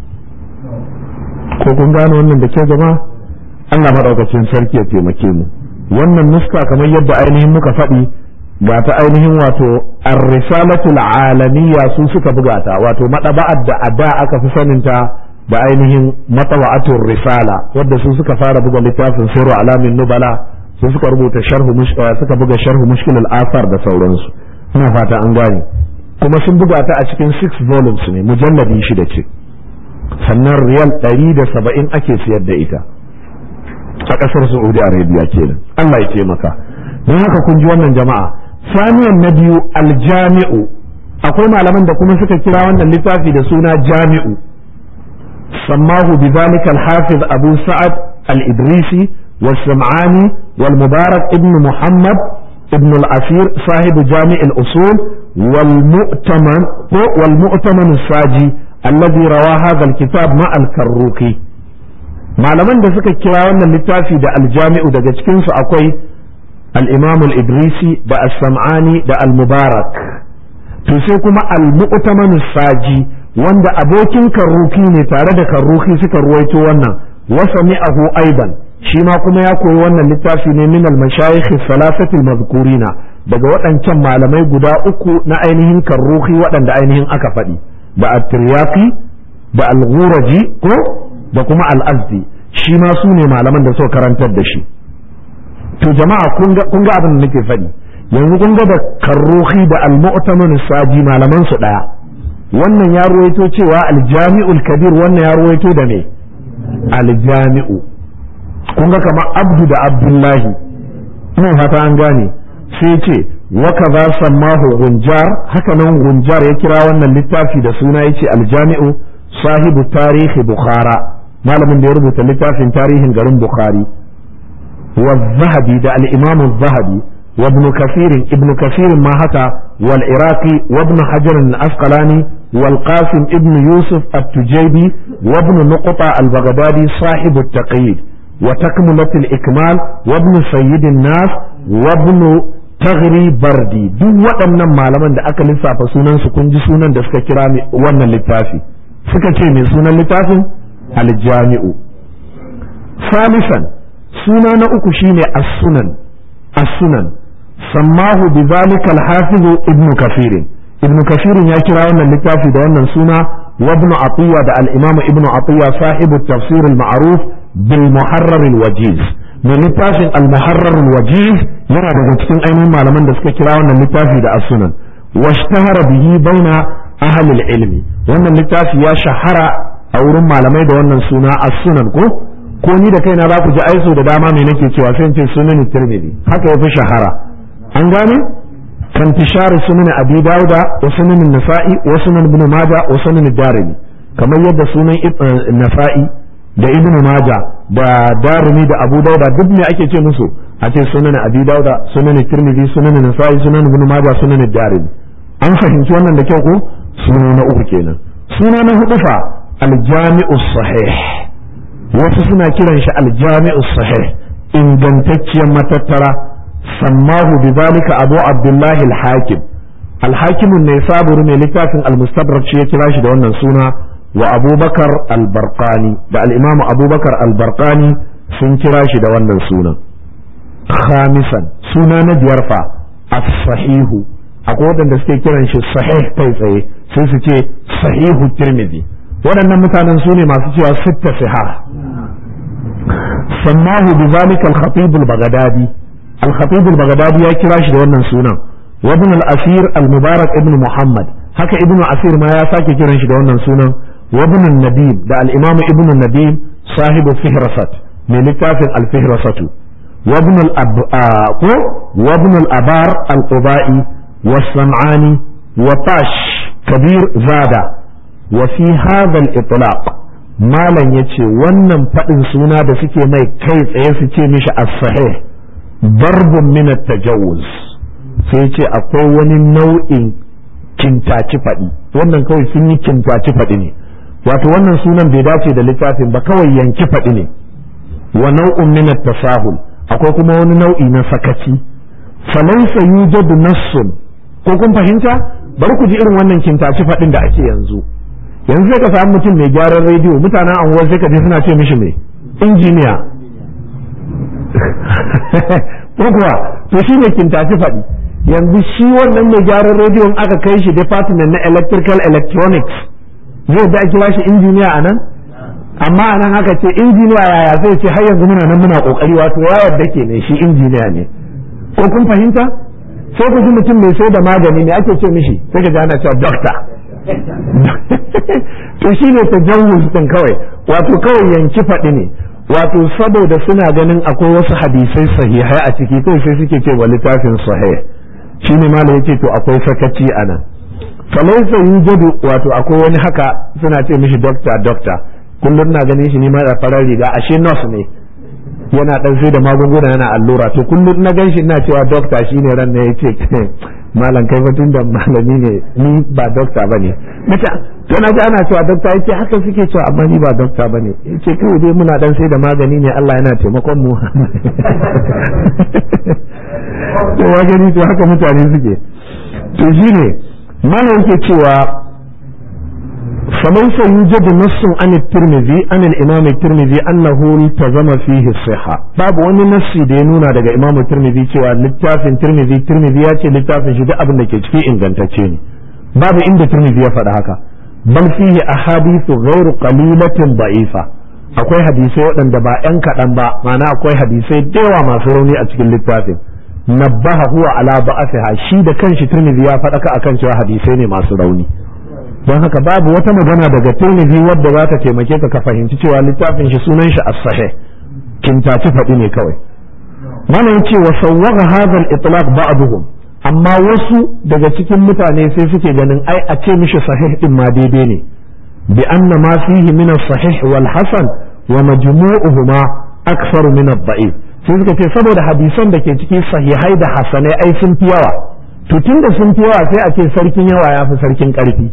ko kun gane wannan da ke jama'a Allah maɗaukacin sarki ya taimake mu wannan nuska kamar yadda ainihin muka faɗi ga ta ainihin wato ar-risalatul alamiyya su suka buga ta wato madaba'ar da a da aka fi saninta da ainihin matawa'atul risala wadda su suka fara buga littafin sirru alamin nubala su suka rubuta sharhu suka buga sharhu mushkil al-athar da sauransu ina fata an gane kuma sun buga ta a cikin six volumes ne mujalladi shida ce sannan riyal ɗari da saba'in ake siyar da ita a ƙasar saudi arabia kenan allah ya taimaka don haka kun ji wannan jama'a saniyan na biyu aljami'u akwai malaman da kuma suka kira wannan littafi da suna jami'u sammahu bidhalika al-hafiz abu sa'ad al-idrisi والسمعاني والمبارك ابن محمد ابن الأثير صاحب جامع الأصول والمؤتمن والمؤتمن الساجي الذي روى هذا الكتاب مع الكروكي malaman da suka kira wannan littafi da aljami'u daga cikinsu akwai al-imam al-idrisi da as-sam'ani da al-mubarak to sai kuma al-mu'taman saji wanda abokin karruki ne tare da karruki suka ruwaito wannan wa sami'ahu aidan shi ma kuma ya koyi wannan littafi ne min al-mashayikh salasati al-mazkurina daga waɗancan malamai guda uku na ainihin karruhi waɗanda ainihin aka faɗi da at-tiryaqi da al-ghuraji ko da kuma al-azdi shi ma su ne malaman da suka karantar da shi to jama'a kun ga abin da nake faɗi yanzu kun ga da karruhi da al-mu'tamin saji malaman su daya wannan ya ruwaito cewa al-jami'ul kabir wannan ya ruwaito da me al-jami'u kun ga kamar abdu da abdullahi ina fata an gane sai ce wa kaza sammahu gunjar haka nan gunjar ya kira wannan littafi da suna yace aljami'u sahibu tarihi bukhara malamin da ya rubuta littafin tarihin garin bukhari wa zahabi da al-imam zahabi wa ibn kathir ibn kathir ma haka wal iraqi wa ibn hajar al-asqalani wal qasim ibn yusuf at-tujaybi wa ibn nuqta al-baghdadi sahibu at-taqyid wa takmilat al-ikmal wa ibn sayyid an-nas wa ibn tagri bardi duk waɗannan malaman da aka lissafa sunan su kun ji sunan da suka kira wannan littafi suka ce mai sunan littafin aljami'u salisan suna na uku shine as-sunan as-sunan sammahu bi zalika al-hafiz ibn kafir ibn kafir ya kira wannan littafi da wannan suna wa ibn atiya da al-imam ibn atiya sahibu tafsir al-ma'ruf bil muharrar al-wajiz mai littafin al-muharrar al-wajiz yana daga cikin ainihin malaman da suka kira wannan littafi da as-sunan washtahara bihi baina ahli al-ilmi wannan littafi ya shahara a wurin malamai da wannan suna as-sunan ko ko ni da kaina za ku ji aiso da dama me nake cewa sai in ce sunan tirmidhi haka yafi shahara an gane kan tishar sunan abi dauda wa sunan nasa'i wa sunan ibn majah wa sunan darimi kamar yadda sunan nasa'i da ibn majah da darimi da abu dauda duk me ake ce musu a ce sunan abi dauda sunan tirmidhi sunan nasa'i sunan ibn majah sunan darimi an fahimci wannan da kyau ko suna na uku kenan suna na hudu fa aljami'u sahih wasu suna kiran shi aljami'u sahih ingantacciyar matattara sammahu bi zalika abu abdullahi al-hakim al-hakim ne saburu mai littafin al-mustadrak shi ya kira shi da wannan suna wa abubakar al-barqani da al-imamu abubakar al-barqani sun kira shi da wannan sunan khamisan suna na biyar fa as-sahihu akwai waɗanda suke kiran shi sahih kai tsaye sai su ce sahihu tirmidhi waɗannan mutanen su ne masu cewa sitta siha sammahu bi zalika al-khatib al-baghdadi al-khatib al-baghdadi ya kira shi da wannan sunan wa ibn al-asir al-mubarak ibn muhammad haka ibn asir ma ya sake kiran shi da wannan sunan wa ibn an-nadim da al-imam ibn an-nadim sahibu fihrasat mai littafin al-fihrasatu wa ibn al-ko wa ibn al-abar al-qubai والصنعاني وطاش كبير زادا وفي هذا الإطلاق malam ya ce wannan faɗin suna da suke mai kai tsaye su ce mishi as-sahih darbun min tajawuz sai ce akwai wani nau'in kintaci faɗi wannan kawai sun yi kintaci faɗi ne wato wannan sunan bai dace da littafin ba kawai yanki faɗi ne wa nau'un min tasahul akwai kuma wani nau'i na sakaci falaysa yujadu nassun ko kun fahimta bari ku ji irin wannan kintaci faɗin da ake yanzu yanzu sai ka samu mutum mai gyaran rediyo mutanen anguwar sai ka je suna ce mishi mai injiniya ko kuwa to shi ne kintaci faɗi yanzu shi wannan mai gyaran rediyon aka kai shi department na electrical electronics zai da kira shi injiniya a nan amma a nan aka ce injiniya yaya zai ce har yanzu muna nan muna kokari wato ya yarda ke ne shi injiniya ne ko kun fahimta sai ku ji mutum mai sai da magani ne ake ce mishi sai ka ji ana cewa doctor to shi ne tajawuz din kawai wato kawai yanki faɗi ne wato saboda suna ganin akwai wasu hadisai sahihai a ciki kai sai suke ce wa littafin sahih shine ma yace to akwai sakaci a nan falaisa yujadu wato akwai wani haka suna ce mishi doctor doctor kullum na ganin shi ne ma da farar riga ashe nurse ne yana dan sai da magunguna yana allura to kullum na gan shi ina cewa doctor shine ran ne yace malam kai batun da malami ne ni ba dokta ba ne nace to na ji ana cewa dokta yace haka suke cewa amma ni ba dokta ba ne yace kawai dai muna dan sai da magani ne Allah yana taimakon mu to wa gani to haka mutane suke to shine malam yake cewa فليس يوجد نص عن الترمذي عن الإمام الترمذي أنه التزم فيه الصحة باب wani nassi da ya nuna daga Imam Tirmidhi cewa littafin Tirmidhi Tirmidhi ya ce littafin shi duk abin da ke ciki ingantacce ne babu inda Tirmidhi ya faɗa haka bal fihi ahadithu ghairu qalilatin da'ifa akwai hadisai waɗanda ba ƴan kaɗan ba ma'ana akwai hadisai da yawa masu rauni a cikin littafin nabbaha huwa ala ba'athiha shi da kanshi Tirmidhi ya faɗaka akan cewa hadisai ne masu rauni don haka babu wata magana daga tirmidhi wadda za ta taimake ka ka fahimci cewa littafin shi sunan shi as-sahih kintaci faɗi ne kawai mana yace wa sawwaga hadha al-itlaq ba'dhum amma wasu daga cikin mutane sai suke ganin ai a ce mishi sahih din ma daidai ne bi anna ma fihi min sahih wal hasan wa majmu'uhuma aktsaru min ad-da'if sai suka ce saboda hadisan da ke cikin sahihai da hasanai ai sun fi yawa to tunda sun fi yawa sai a ce sarkin yawa ya fi sarkin karfi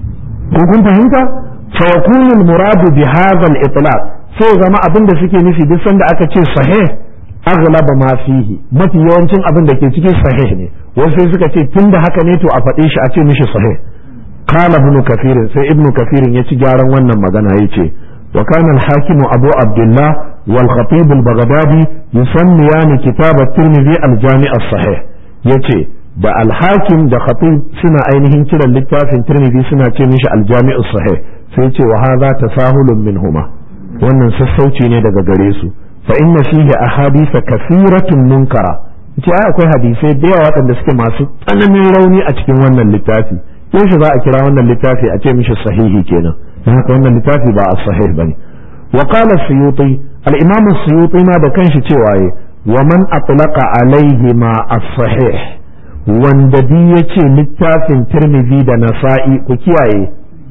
ko kun fahimta fa yakunu al-muradu bi hadha al-itlaq sai zama abin da suke nufi duk sanda aka ce sahih aghlaba ma fihi mafi yawancin abin da ke cikin sahih ne wasu sai suka ce tunda haka ne to a faɗe shi a ce mishi sahih qala ibn kathir sai ibn kathir ya ci gyaran wannan magana yace wa kana al-hakim abu abdullah wal khatib al-baghdadi yusammiyan kitab at-tirmidhi al-jami' as-sahih yace da al-hakim da khatib suna ainihin kiran littafin tirmidhi suna ce mishi al-jami' as-sahih sai ce wa hadha tasahulun minhuma wannan sassauci ne daga gare su fa inna fihi ahadith kathiratun munkara ce ai akwai hadisai da yawa waɗanda suke masu tsananin rauni a cikin wannan littafi yaushe za a kira wannan littafi a ce mishi sahihi kenan dan haka wannan littafi ba as-sahih bane wa qala suyuti al-imam suyuti ma da kanshi cewa yi wa man atlaqa alaihi ma as-sahih wanda bi yace littafin tirmidhi da nasa'i ku kiyaye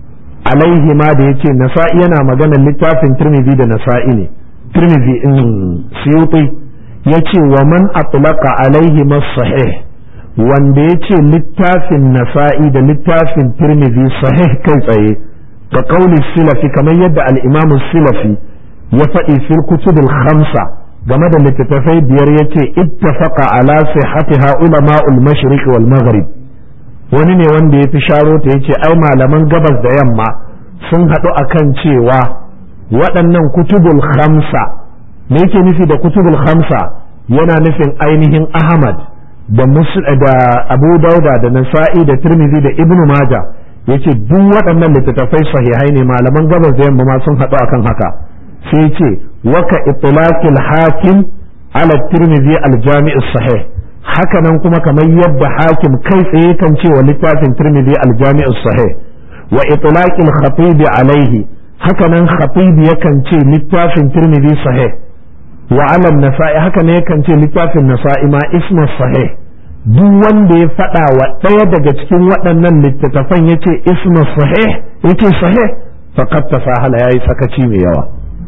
alaihi ma da yace nasa'i yana magana littafin tirmidhi da nasa'i ne tirmidhi in suyuti yace wa man atlaqa alaihi sahih wanda yace littafin nasa'i da littafin tirmidhi sahih kai tsaye ka kauli silafi kamar yadda al-imam silafi ya faɗi fil kutubul khamsa game da littattafai biyar yace ittafaqa ala sihhatiha ulama'ul mashriq wal maghrib wani ne wanda ya fi sharo ta yace ai malaman gabas da yamma sun haɗu akan cewa waɗannan kutubul khamsa me yake nufi da kutubul khamsa yana nufin ainihin ahmad da da abu dauda da nasa'i da tirmidhi da ibnu maja yace duk waɗannan littattafai sahihai ne malaman gabas da yamma ma sun haɗu akan haka sai ce waka itlaqil hakim ala tirmidhi al jami' sahih hakanan kuma kamar yadda hakim kai tsaye kan ce wa littafin tirmidhi al jami' sahih wa itlaqil khatib alaihi hakanan khatib yakan ce littafin tirmidhi sahih wa alam nasa'i haka ne yakan ce littafin nasa'i ma ismu sahih duk wanda ya faɗa wa ɗaya daga cikin waɗannan littattafan ya ce ismu sahih ya ce sahih faqad tasahala yayi sakaci mai yawa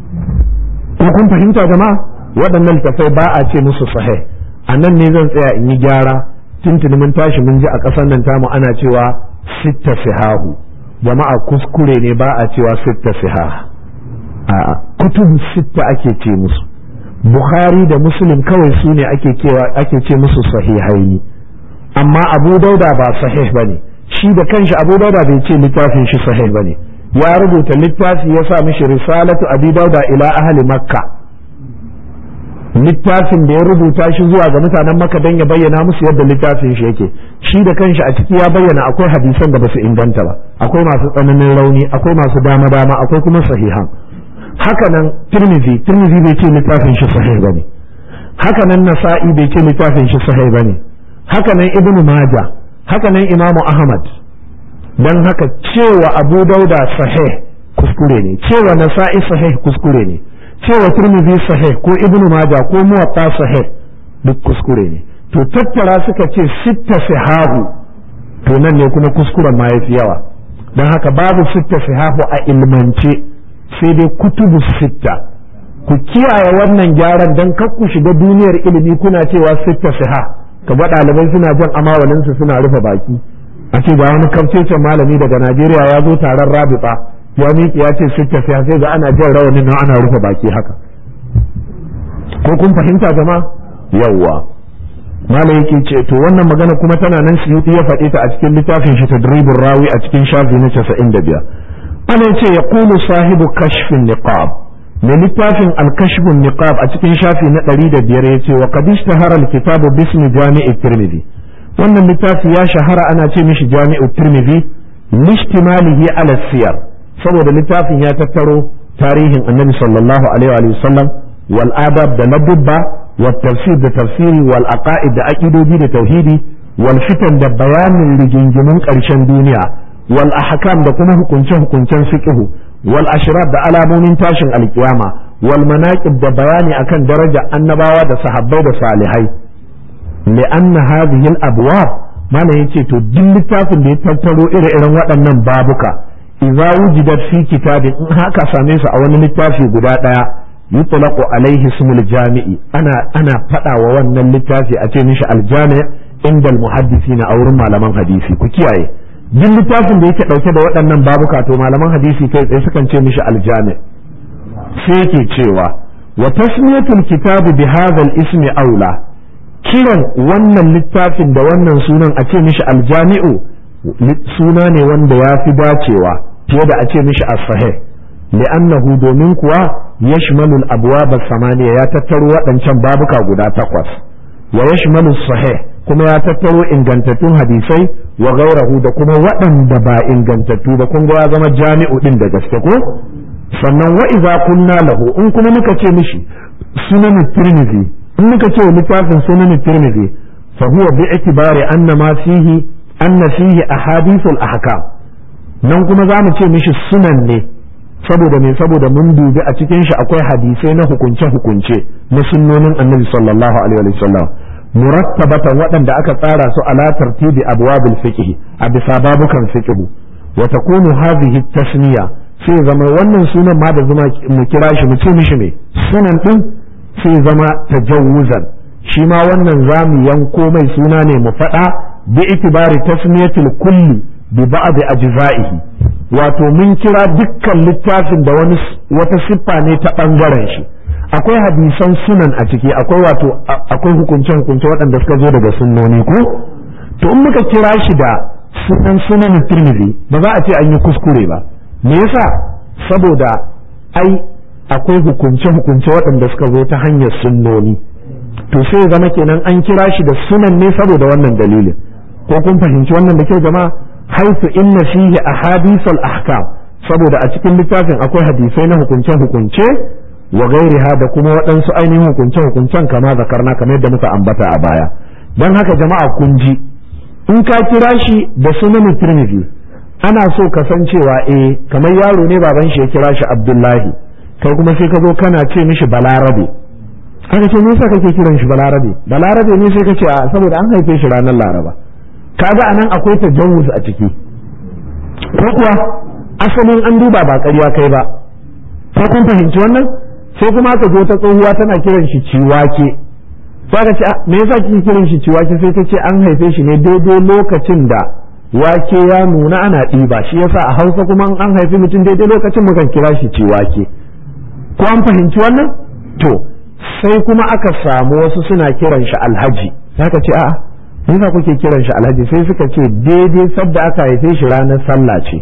ko kun fahimta jama'a waɗannan littattafai ba a ce musu sahih a nan ne zan tsaya in yi gyara tuntuni mun tashi mun ji a ƙasar nan tamu ana cewa sitta sihahu jama'a kuskure ne ba a cewa sitta sihah a kutubu sitta ake ce musu Bukhari da Muslim kawai su ne ake ake ce musu sahihaini amma Abu Dauda ba sahih bane shi da kanshi Abu Dauda bai ce littafin shi sahih bane ya rubuta littafi ya sa mishi risalatu Abi Dauda ila ahli Makka littafin da ya rubuta shi zuwa ga mutanen Makka dan ya bayyana musu yadda littafin shi yake shi da kanshi a ciki ya bayyana akwai hadisan da basu inganta ba akwai masu tsananin rauni akwai masu dama dama akwai kuma sahihan haka nan tirmizi tirmizi bai ce littafin shi sahih bane haka nan nasa'i bai ce littafin shi sahih bane haka nan ibnu maja haka nan imamu ahmad dan haka cewa abu dauda sahih kuskure ne cewa nasa'i sahih kuskure ne cewa tirmizi sahih ko ibnu maja ko muwatta sahih duk kuskure ne to tattara suka ce sitta sahahu to nan ne kuma kuskuren ma yafi yawa dan haka babu sitta sahahu a ilmance sai dai kutubu sitta ku kiyaye wannan gyaran don kar ku shiga duniyar ilimi kuna cewa sitta siha ka ba ɗalibai suna jan amawalinsu suna rufe baki a ce ga wani kamcecen malami daga najeriya ya zo taron rabita ya miƙe ya ce sitta siha sai ga ana jan rawanin nan ana rufe baki haka ko kun fahimta jama'a yawwa malam yake ce to wannan magana kuma tana nan suyuti ya faɗi ta a cikin littafin shi tadribur rawi a cikin shafi na 95 ana ce ya kulu sahibu kashfin niqab mai littafin alkashfin niqab a cikin shafi na ɗari da biyar ya ce wa qad ishtahara alkitabu bismi jami'i tirmidhi wannan littafi ya shahara ana ce mishi jami'u tirmidhi lishtimalihi ala siyar saboda littafin ya tattaro tarihin annabi sallallahu alaihi wa sallam wal adab da ladubba wal tafsir da tafsiri wal aqaid da aqidodi da tauhidi wal fitan da bayanin rigingimun ƙarshen duniya wal ahkam da kuma hukunce hukuncen fiqh wal ashraf da alamomin tashin alkiyama wal manaqib da bayani akan daraja annabawa da sahabbai da salihai li'anna hadhihi al abwab malam yace to duk littafin da ya tattaro ire-iren waɗannan babuka idza wujidat fi kitabin in haka same su a wani littafi guda ɗaya yutlaqu alaihi ismul jami'i ana ana faɗa wa wannan littafi a ce mishi aljami inda almuhaddisina a wurin malaman hadisi ku kiyaye duk littafin da yake ɗauke da waɗannan babuka to malaman hadisi kai tsaye sukan ce mishi aljami sai yake cewa wa tasmiyatul kitabi bi hadha ismi aula kiran wannan littafin da wannan sunan a ce mishi aljami'u suna ne wanda ya fi dacewa fiye da a ce mishi as-sahih li'annahu domin kuwa yashmalu al-abwab samaniya ya tattaro waɗancan babuka guda takwas wa yashmalu sahih kuma ya tattaro ingantattun hadisai wa gairahu da kuma waɗanda ba ingantattu ba kun ga ya zama jami'u din da gaske ko sannan wa idza kunna lahu in kuma muka ce mishi sunan tirmidhi in muka ce littafin sunan tirmidhi fa huwa bi itibari anna ma fihi anna fihi ahadithul ahkam nan kuma za mu ce mishi sunan ne saboda me saboda mun dubi a cikin shi akwai hadisai na hukunce hukunce na sunnonin annabi sallallahu alaihi wa sallam murattabatan waɗanda aka tsara su ala tartibi abwabil fiqh a bisa babukan fiqh wa takunu hadhihi tasniya sai zama wannan sunan ma da zuma mu kira shi mu ce mishi me sunan din sai zama tajawuzan shi ma wannan zamu yanko mai suna ne mu faɗa bi itibari tasmiyatul kulli bi ba'd ajza'ihi wato mun kira dukkan littafin da wani wata siffa ne ta bangaren shi akwai hadisan sunan a ciki akwai wato akwai hukunce hukunce waɗanda suka zo daga sunnoni ko to in muka kira shi da sunan sunan tirmidhi ba za a ce an yi kuskure ba me yasa saboda ai akwai hukunce hukunce waɗanda suka zo ta hanyar sunnoni to sai zama kenan an kira shi da sunan ne saboda wannan dalilin ko kun fahimci wannan da kyau jama'a haifu inna fihi ahadithul ahkam saboda a cikin littafin akwai hadisai na hukunce hukunce wa gairiha da kuma waɗansu ainihin hukunce hukuncen kama zakarna kamar yadda muka ambata a baya don haka jama'a kun ji in ka kira shi da sunan tirmidhi ana so ka san cewa eh kamar yaro ne baban shi ya kira shi abdullahi kai kuma sai ka zo kana ce mishi balarabe haka ce me yasa kake kiran shi balarabe balarabe ne sai ka ce a saboda an haife shi ranar laraba kaga anan akwai tajawuz a ciki ko kuwa asalin an duba ba ƙarya kai ba ko kun fahimci wannan sai kuma aka zo ta tsohuwa tana kiran shi ciwake sai ka ce me yasa kike kiran shi ciwake sai ta ce an haife shi ne daidai lokacin da wake ya nuna ana ɗiba shi yasa a Hausa kuma an haifi mutum daidai lokacin mukan kira shi ciwake ko an fahimci wannan to sai kuma aka samu wasu suna kiran shi alhaji sai ka ce a'a yasa kuke kiran shi alhaji sai suka ce daidai sadda aka haife shi ranar sallah ce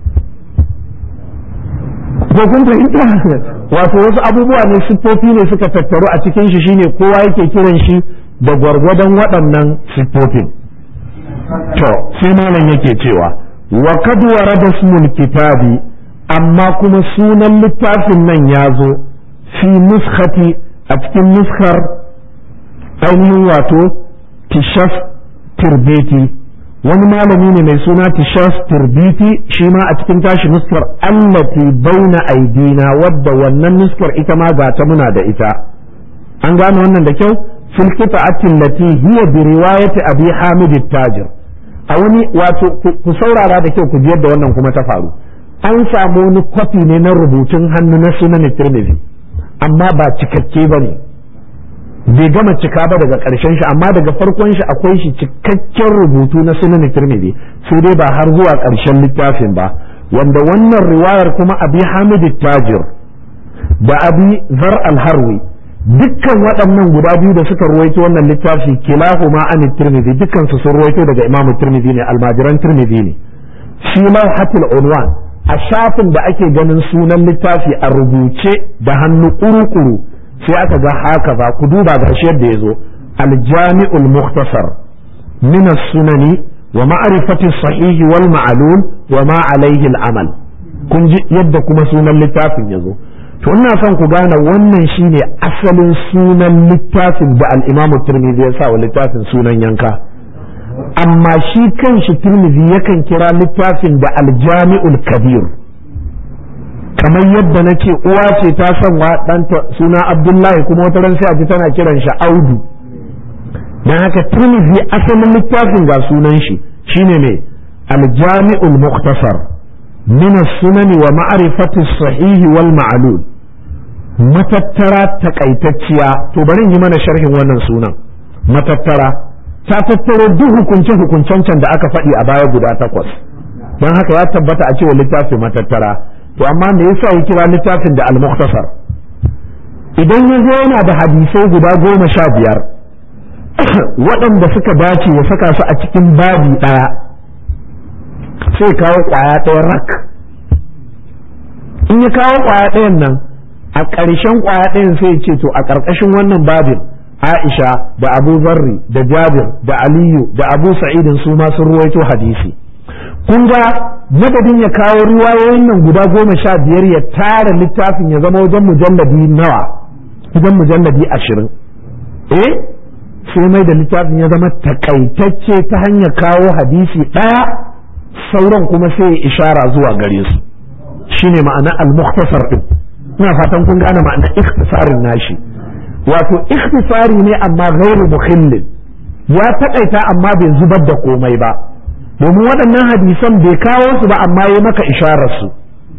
ko kun fahimta wato wasu abubuwa ne siffofi ne suka tattaru a cikin shi shine kowa yake kiran shi da gwargwadon waɗannan siffofin to sai malam yake cewa wa kad warada ismul kitabi amma kuma sunan littafin nan ya zo fi nuskhati a cikin nuskar ainihin wato tishaf tirbiti wani malami ne mai suna tishaf tirbiti shi ma a cikin tashi nuskar allati baina aidina wadda wannan nuskar ita ma ga ta muna da ita an gane wannan da kyau fil qita'atin lati hiya bi riwayati abi hamid tajir a wani wato ku saurara da kyau ku ji yadda wannan kuma ta faru an samu wani kwafi ne na rubutun hannu na sunan tirmidhi amma ba cikakke bane bai gama cika ba daga ƙarshen shi amma daga farkon shi akwai shi cikakken rubutu na sunan tirmidhi sai dai ba har zuwa ƙarshen littafin ba wanda wannan riwayar kuma abi hamid tajir da abi zar al-harwi dukkan waɗannan guda biyu da suka ruwaito wannan littafi kilahuma an tirmidhi dukkan su sun ruwaito daga imamu tirmidhi ne almajiran tirmidhi ne fi lawhatul unwan a shafin da ake ganin sunan littafi a rubuce da hannu kuru-kuru sai aka ga haka ba ku duba ga shi yadda ya zo aljami'ul mukhtasar min sunani wa ma'rifati sahihi wal ma'lul wa ma alaihi al-amal kun ji yadda kuma sunan littafin ya zo to ina son ku gane wannan shine asalin sunan littafin da al-Imam Tirmidhi ya sa wa littafin sunan yanka amma shi kanshi Tirmidhi yakan kira littafin da al-Jami'ul Kabir kamar yadda na ce uwa ce ta san wa ɗanta suna abdullahi kuma wata ran sai a ji tana kiran shi audu dan haka tirmidhi asalin littafin ga sunan shi shine ne al-jami'ul mukhtasar min as-sunan wa ma'rifati as-sahih wal ma'lul matattara takaitacciya to bari yi mana sharhin wannan sunan matattara ta tattaro duk hukunce hukuncen can da aka faɗi a baya guda takwas don haka ya tabbata a cewa littafi matattara to amma me yasa ya kira littafin da al-mukhtasar idan ya zo yana da hadisai guda goma sha biyar waɗanda suka dace ya saka su a cikin babi ɗaya sai kawo ƙwaya ɗaya rak in ya kawo ƙwaya ɗayan nan a ƙarshen ƙwaya ɗayan sai ce to a ƙarƙashin wannan babin Aisha da Abu Zarri da Jabir da Aliyu da Abu Sa'idin su ma sun ruwaito hadisi kun ga madadin ya kawo riwayoyin nan guda goma sha biyar ya tara littafin ya zama wajen mujalladi nawa wajen mujalladi ashirin eh sai mai da littafin ya zama takaitacce ta hanyar kawo hadisi ɗaya sauran kuma sai ya ishara zuwa gare su shine ma'ana al-mukhtasar din ina fatan kun gane ma'ana ikhtisarin nashi wato ikhtisari ne amma ghairu mukhillin ya takaita amma bai zubar da komai ba domin waɗannan hadisan bai kawo su ba amma ya maka isharar su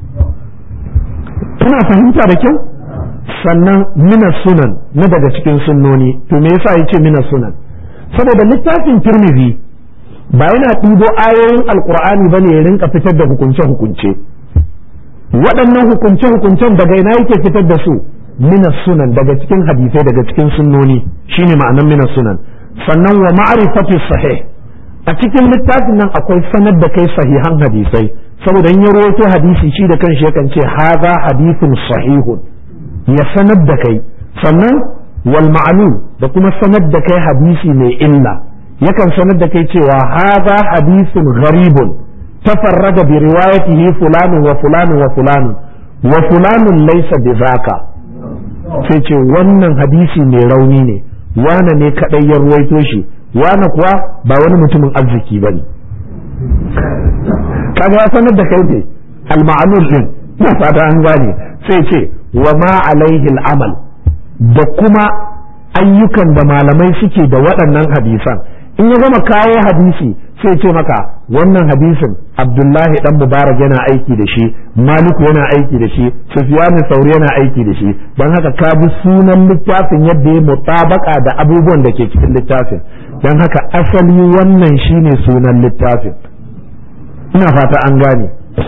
kuna fahimta da kyau sannan mina sunan na daga cikin sunnoni to me yasa yace mina sunan saboda littafin tirmidhi ba yana ɗibo ayoyin alkur'ani ba ne ya rinka fitar da hukunce-hukunce waɗannan hukunce-hukuncen daga ina yake fitar da su mina sunan daga cikin hadisai daga cikin sunnoni shine ma'anan mina sunan sannan wa ma'rifatu sahih a cikin littafin nan akwai sanar da kai sahihan hadisai saboda in ya rawaito hadisi shi da kanshi yakan ce haza hadithun sahihun ya sanar da kai sannan wal ma'lum da kuma sanar da kai hadisi mai illa yakan sanar da kai cewa haza hadithun gharibun tafarrada bi riwayatihi fulanun wa fulanun wa fulanun wa fulanun laysa bizaka sai ce wannan hadisi mai rauni ne wane ne kadai ya ruwaito shi wane kuwa ba wani mutumin arziki bane kaga ya sanar da kai ne al-ma'lul din na fata an gane sai ce wa ma alaihi al-amal da kuma ayyukan da malamai suke da waɗannan hadisan in ya gama kawo hadisi sai ce maka wannan hadisin abdullahi dan mubarak yana aiki da shi maliku yana aiki da shi sufyan sauri yana aiki da shi don haka ka bi sunan littafin yadda ya mutabaka da abubuwan da ke cikin littafin don haka asali wannan shine sunan littafin ina fata an gane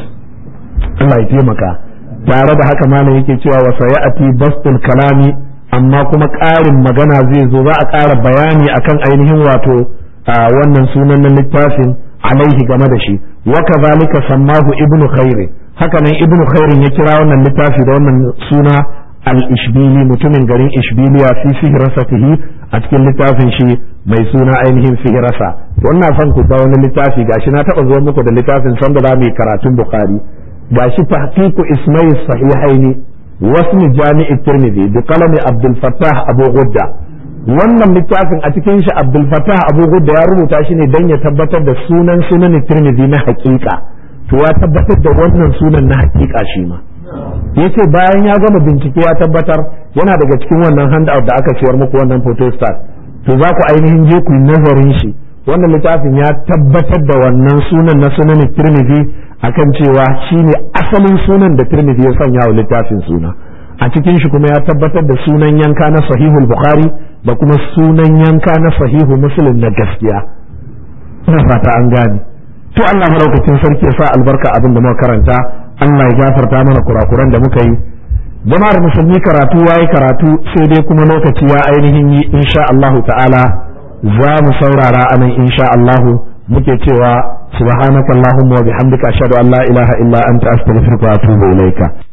Allah ya taimaka tare da haka malam yake cewa wa sayati bastul kalami amma kuma ƙarin magana zai zo za a ƙara bayani akan ainihin wato wannan sunan na littafin alaihi game da shi wa kazalika sammahu ibnu khair haka nan ibnu khair ya kira wannan littafi da wannan suna al-ishbili mutumin garin ishbiliya fi fihrasatihi a cikin littafin shi mai suna ainihin fihrasa wannan son ku da wani littafi gashi na taba zuwa muku da littafin san da mu karatun bukhari gashi tahqiqu ismai sahihaini wasmi jami'i tirmidhi bi qalami abdul fattah abu gudda wannan littafin a cikin shi Abdul Fattah Abu Gudda ya rubuta shi ne don ya tabbatar da sunan sunan Tirmidhi na hakika to ya tabbatar da wannan sunan na hakika shi ma yace bayan ya gama bincike ya tabbatar yana daga cikin wannan handout da aka ciyar muku wannan photostat to za ku ainihin je ku nazarin shi wannan littafin ya tabbatar da wannan sunan na sunan Tirmidhi akan cewa shine asalin sunan da Tirmidhi ya sanya wa littafin suna a cikin shi kuma ya tabbatar da sunan yanka na sahihul bukhari da kuma sunan yanka na sahihu muslim na gaskiya ina fata an gane to Allah maraukakin sarki ya sa albarka abin da muka karanta Allah ya gafarta mana kurakuran da muka yi jama'ar musulmi karatu yayi karatu sai dai kuma lokaci ya ainihin yi insha Allah ta'ala za mu saurara anan insha Allah muke cewa subhanakallahumma wa bihamdika ashhadu an la ilaha illa anta astaghfiruka wa atubu ilaika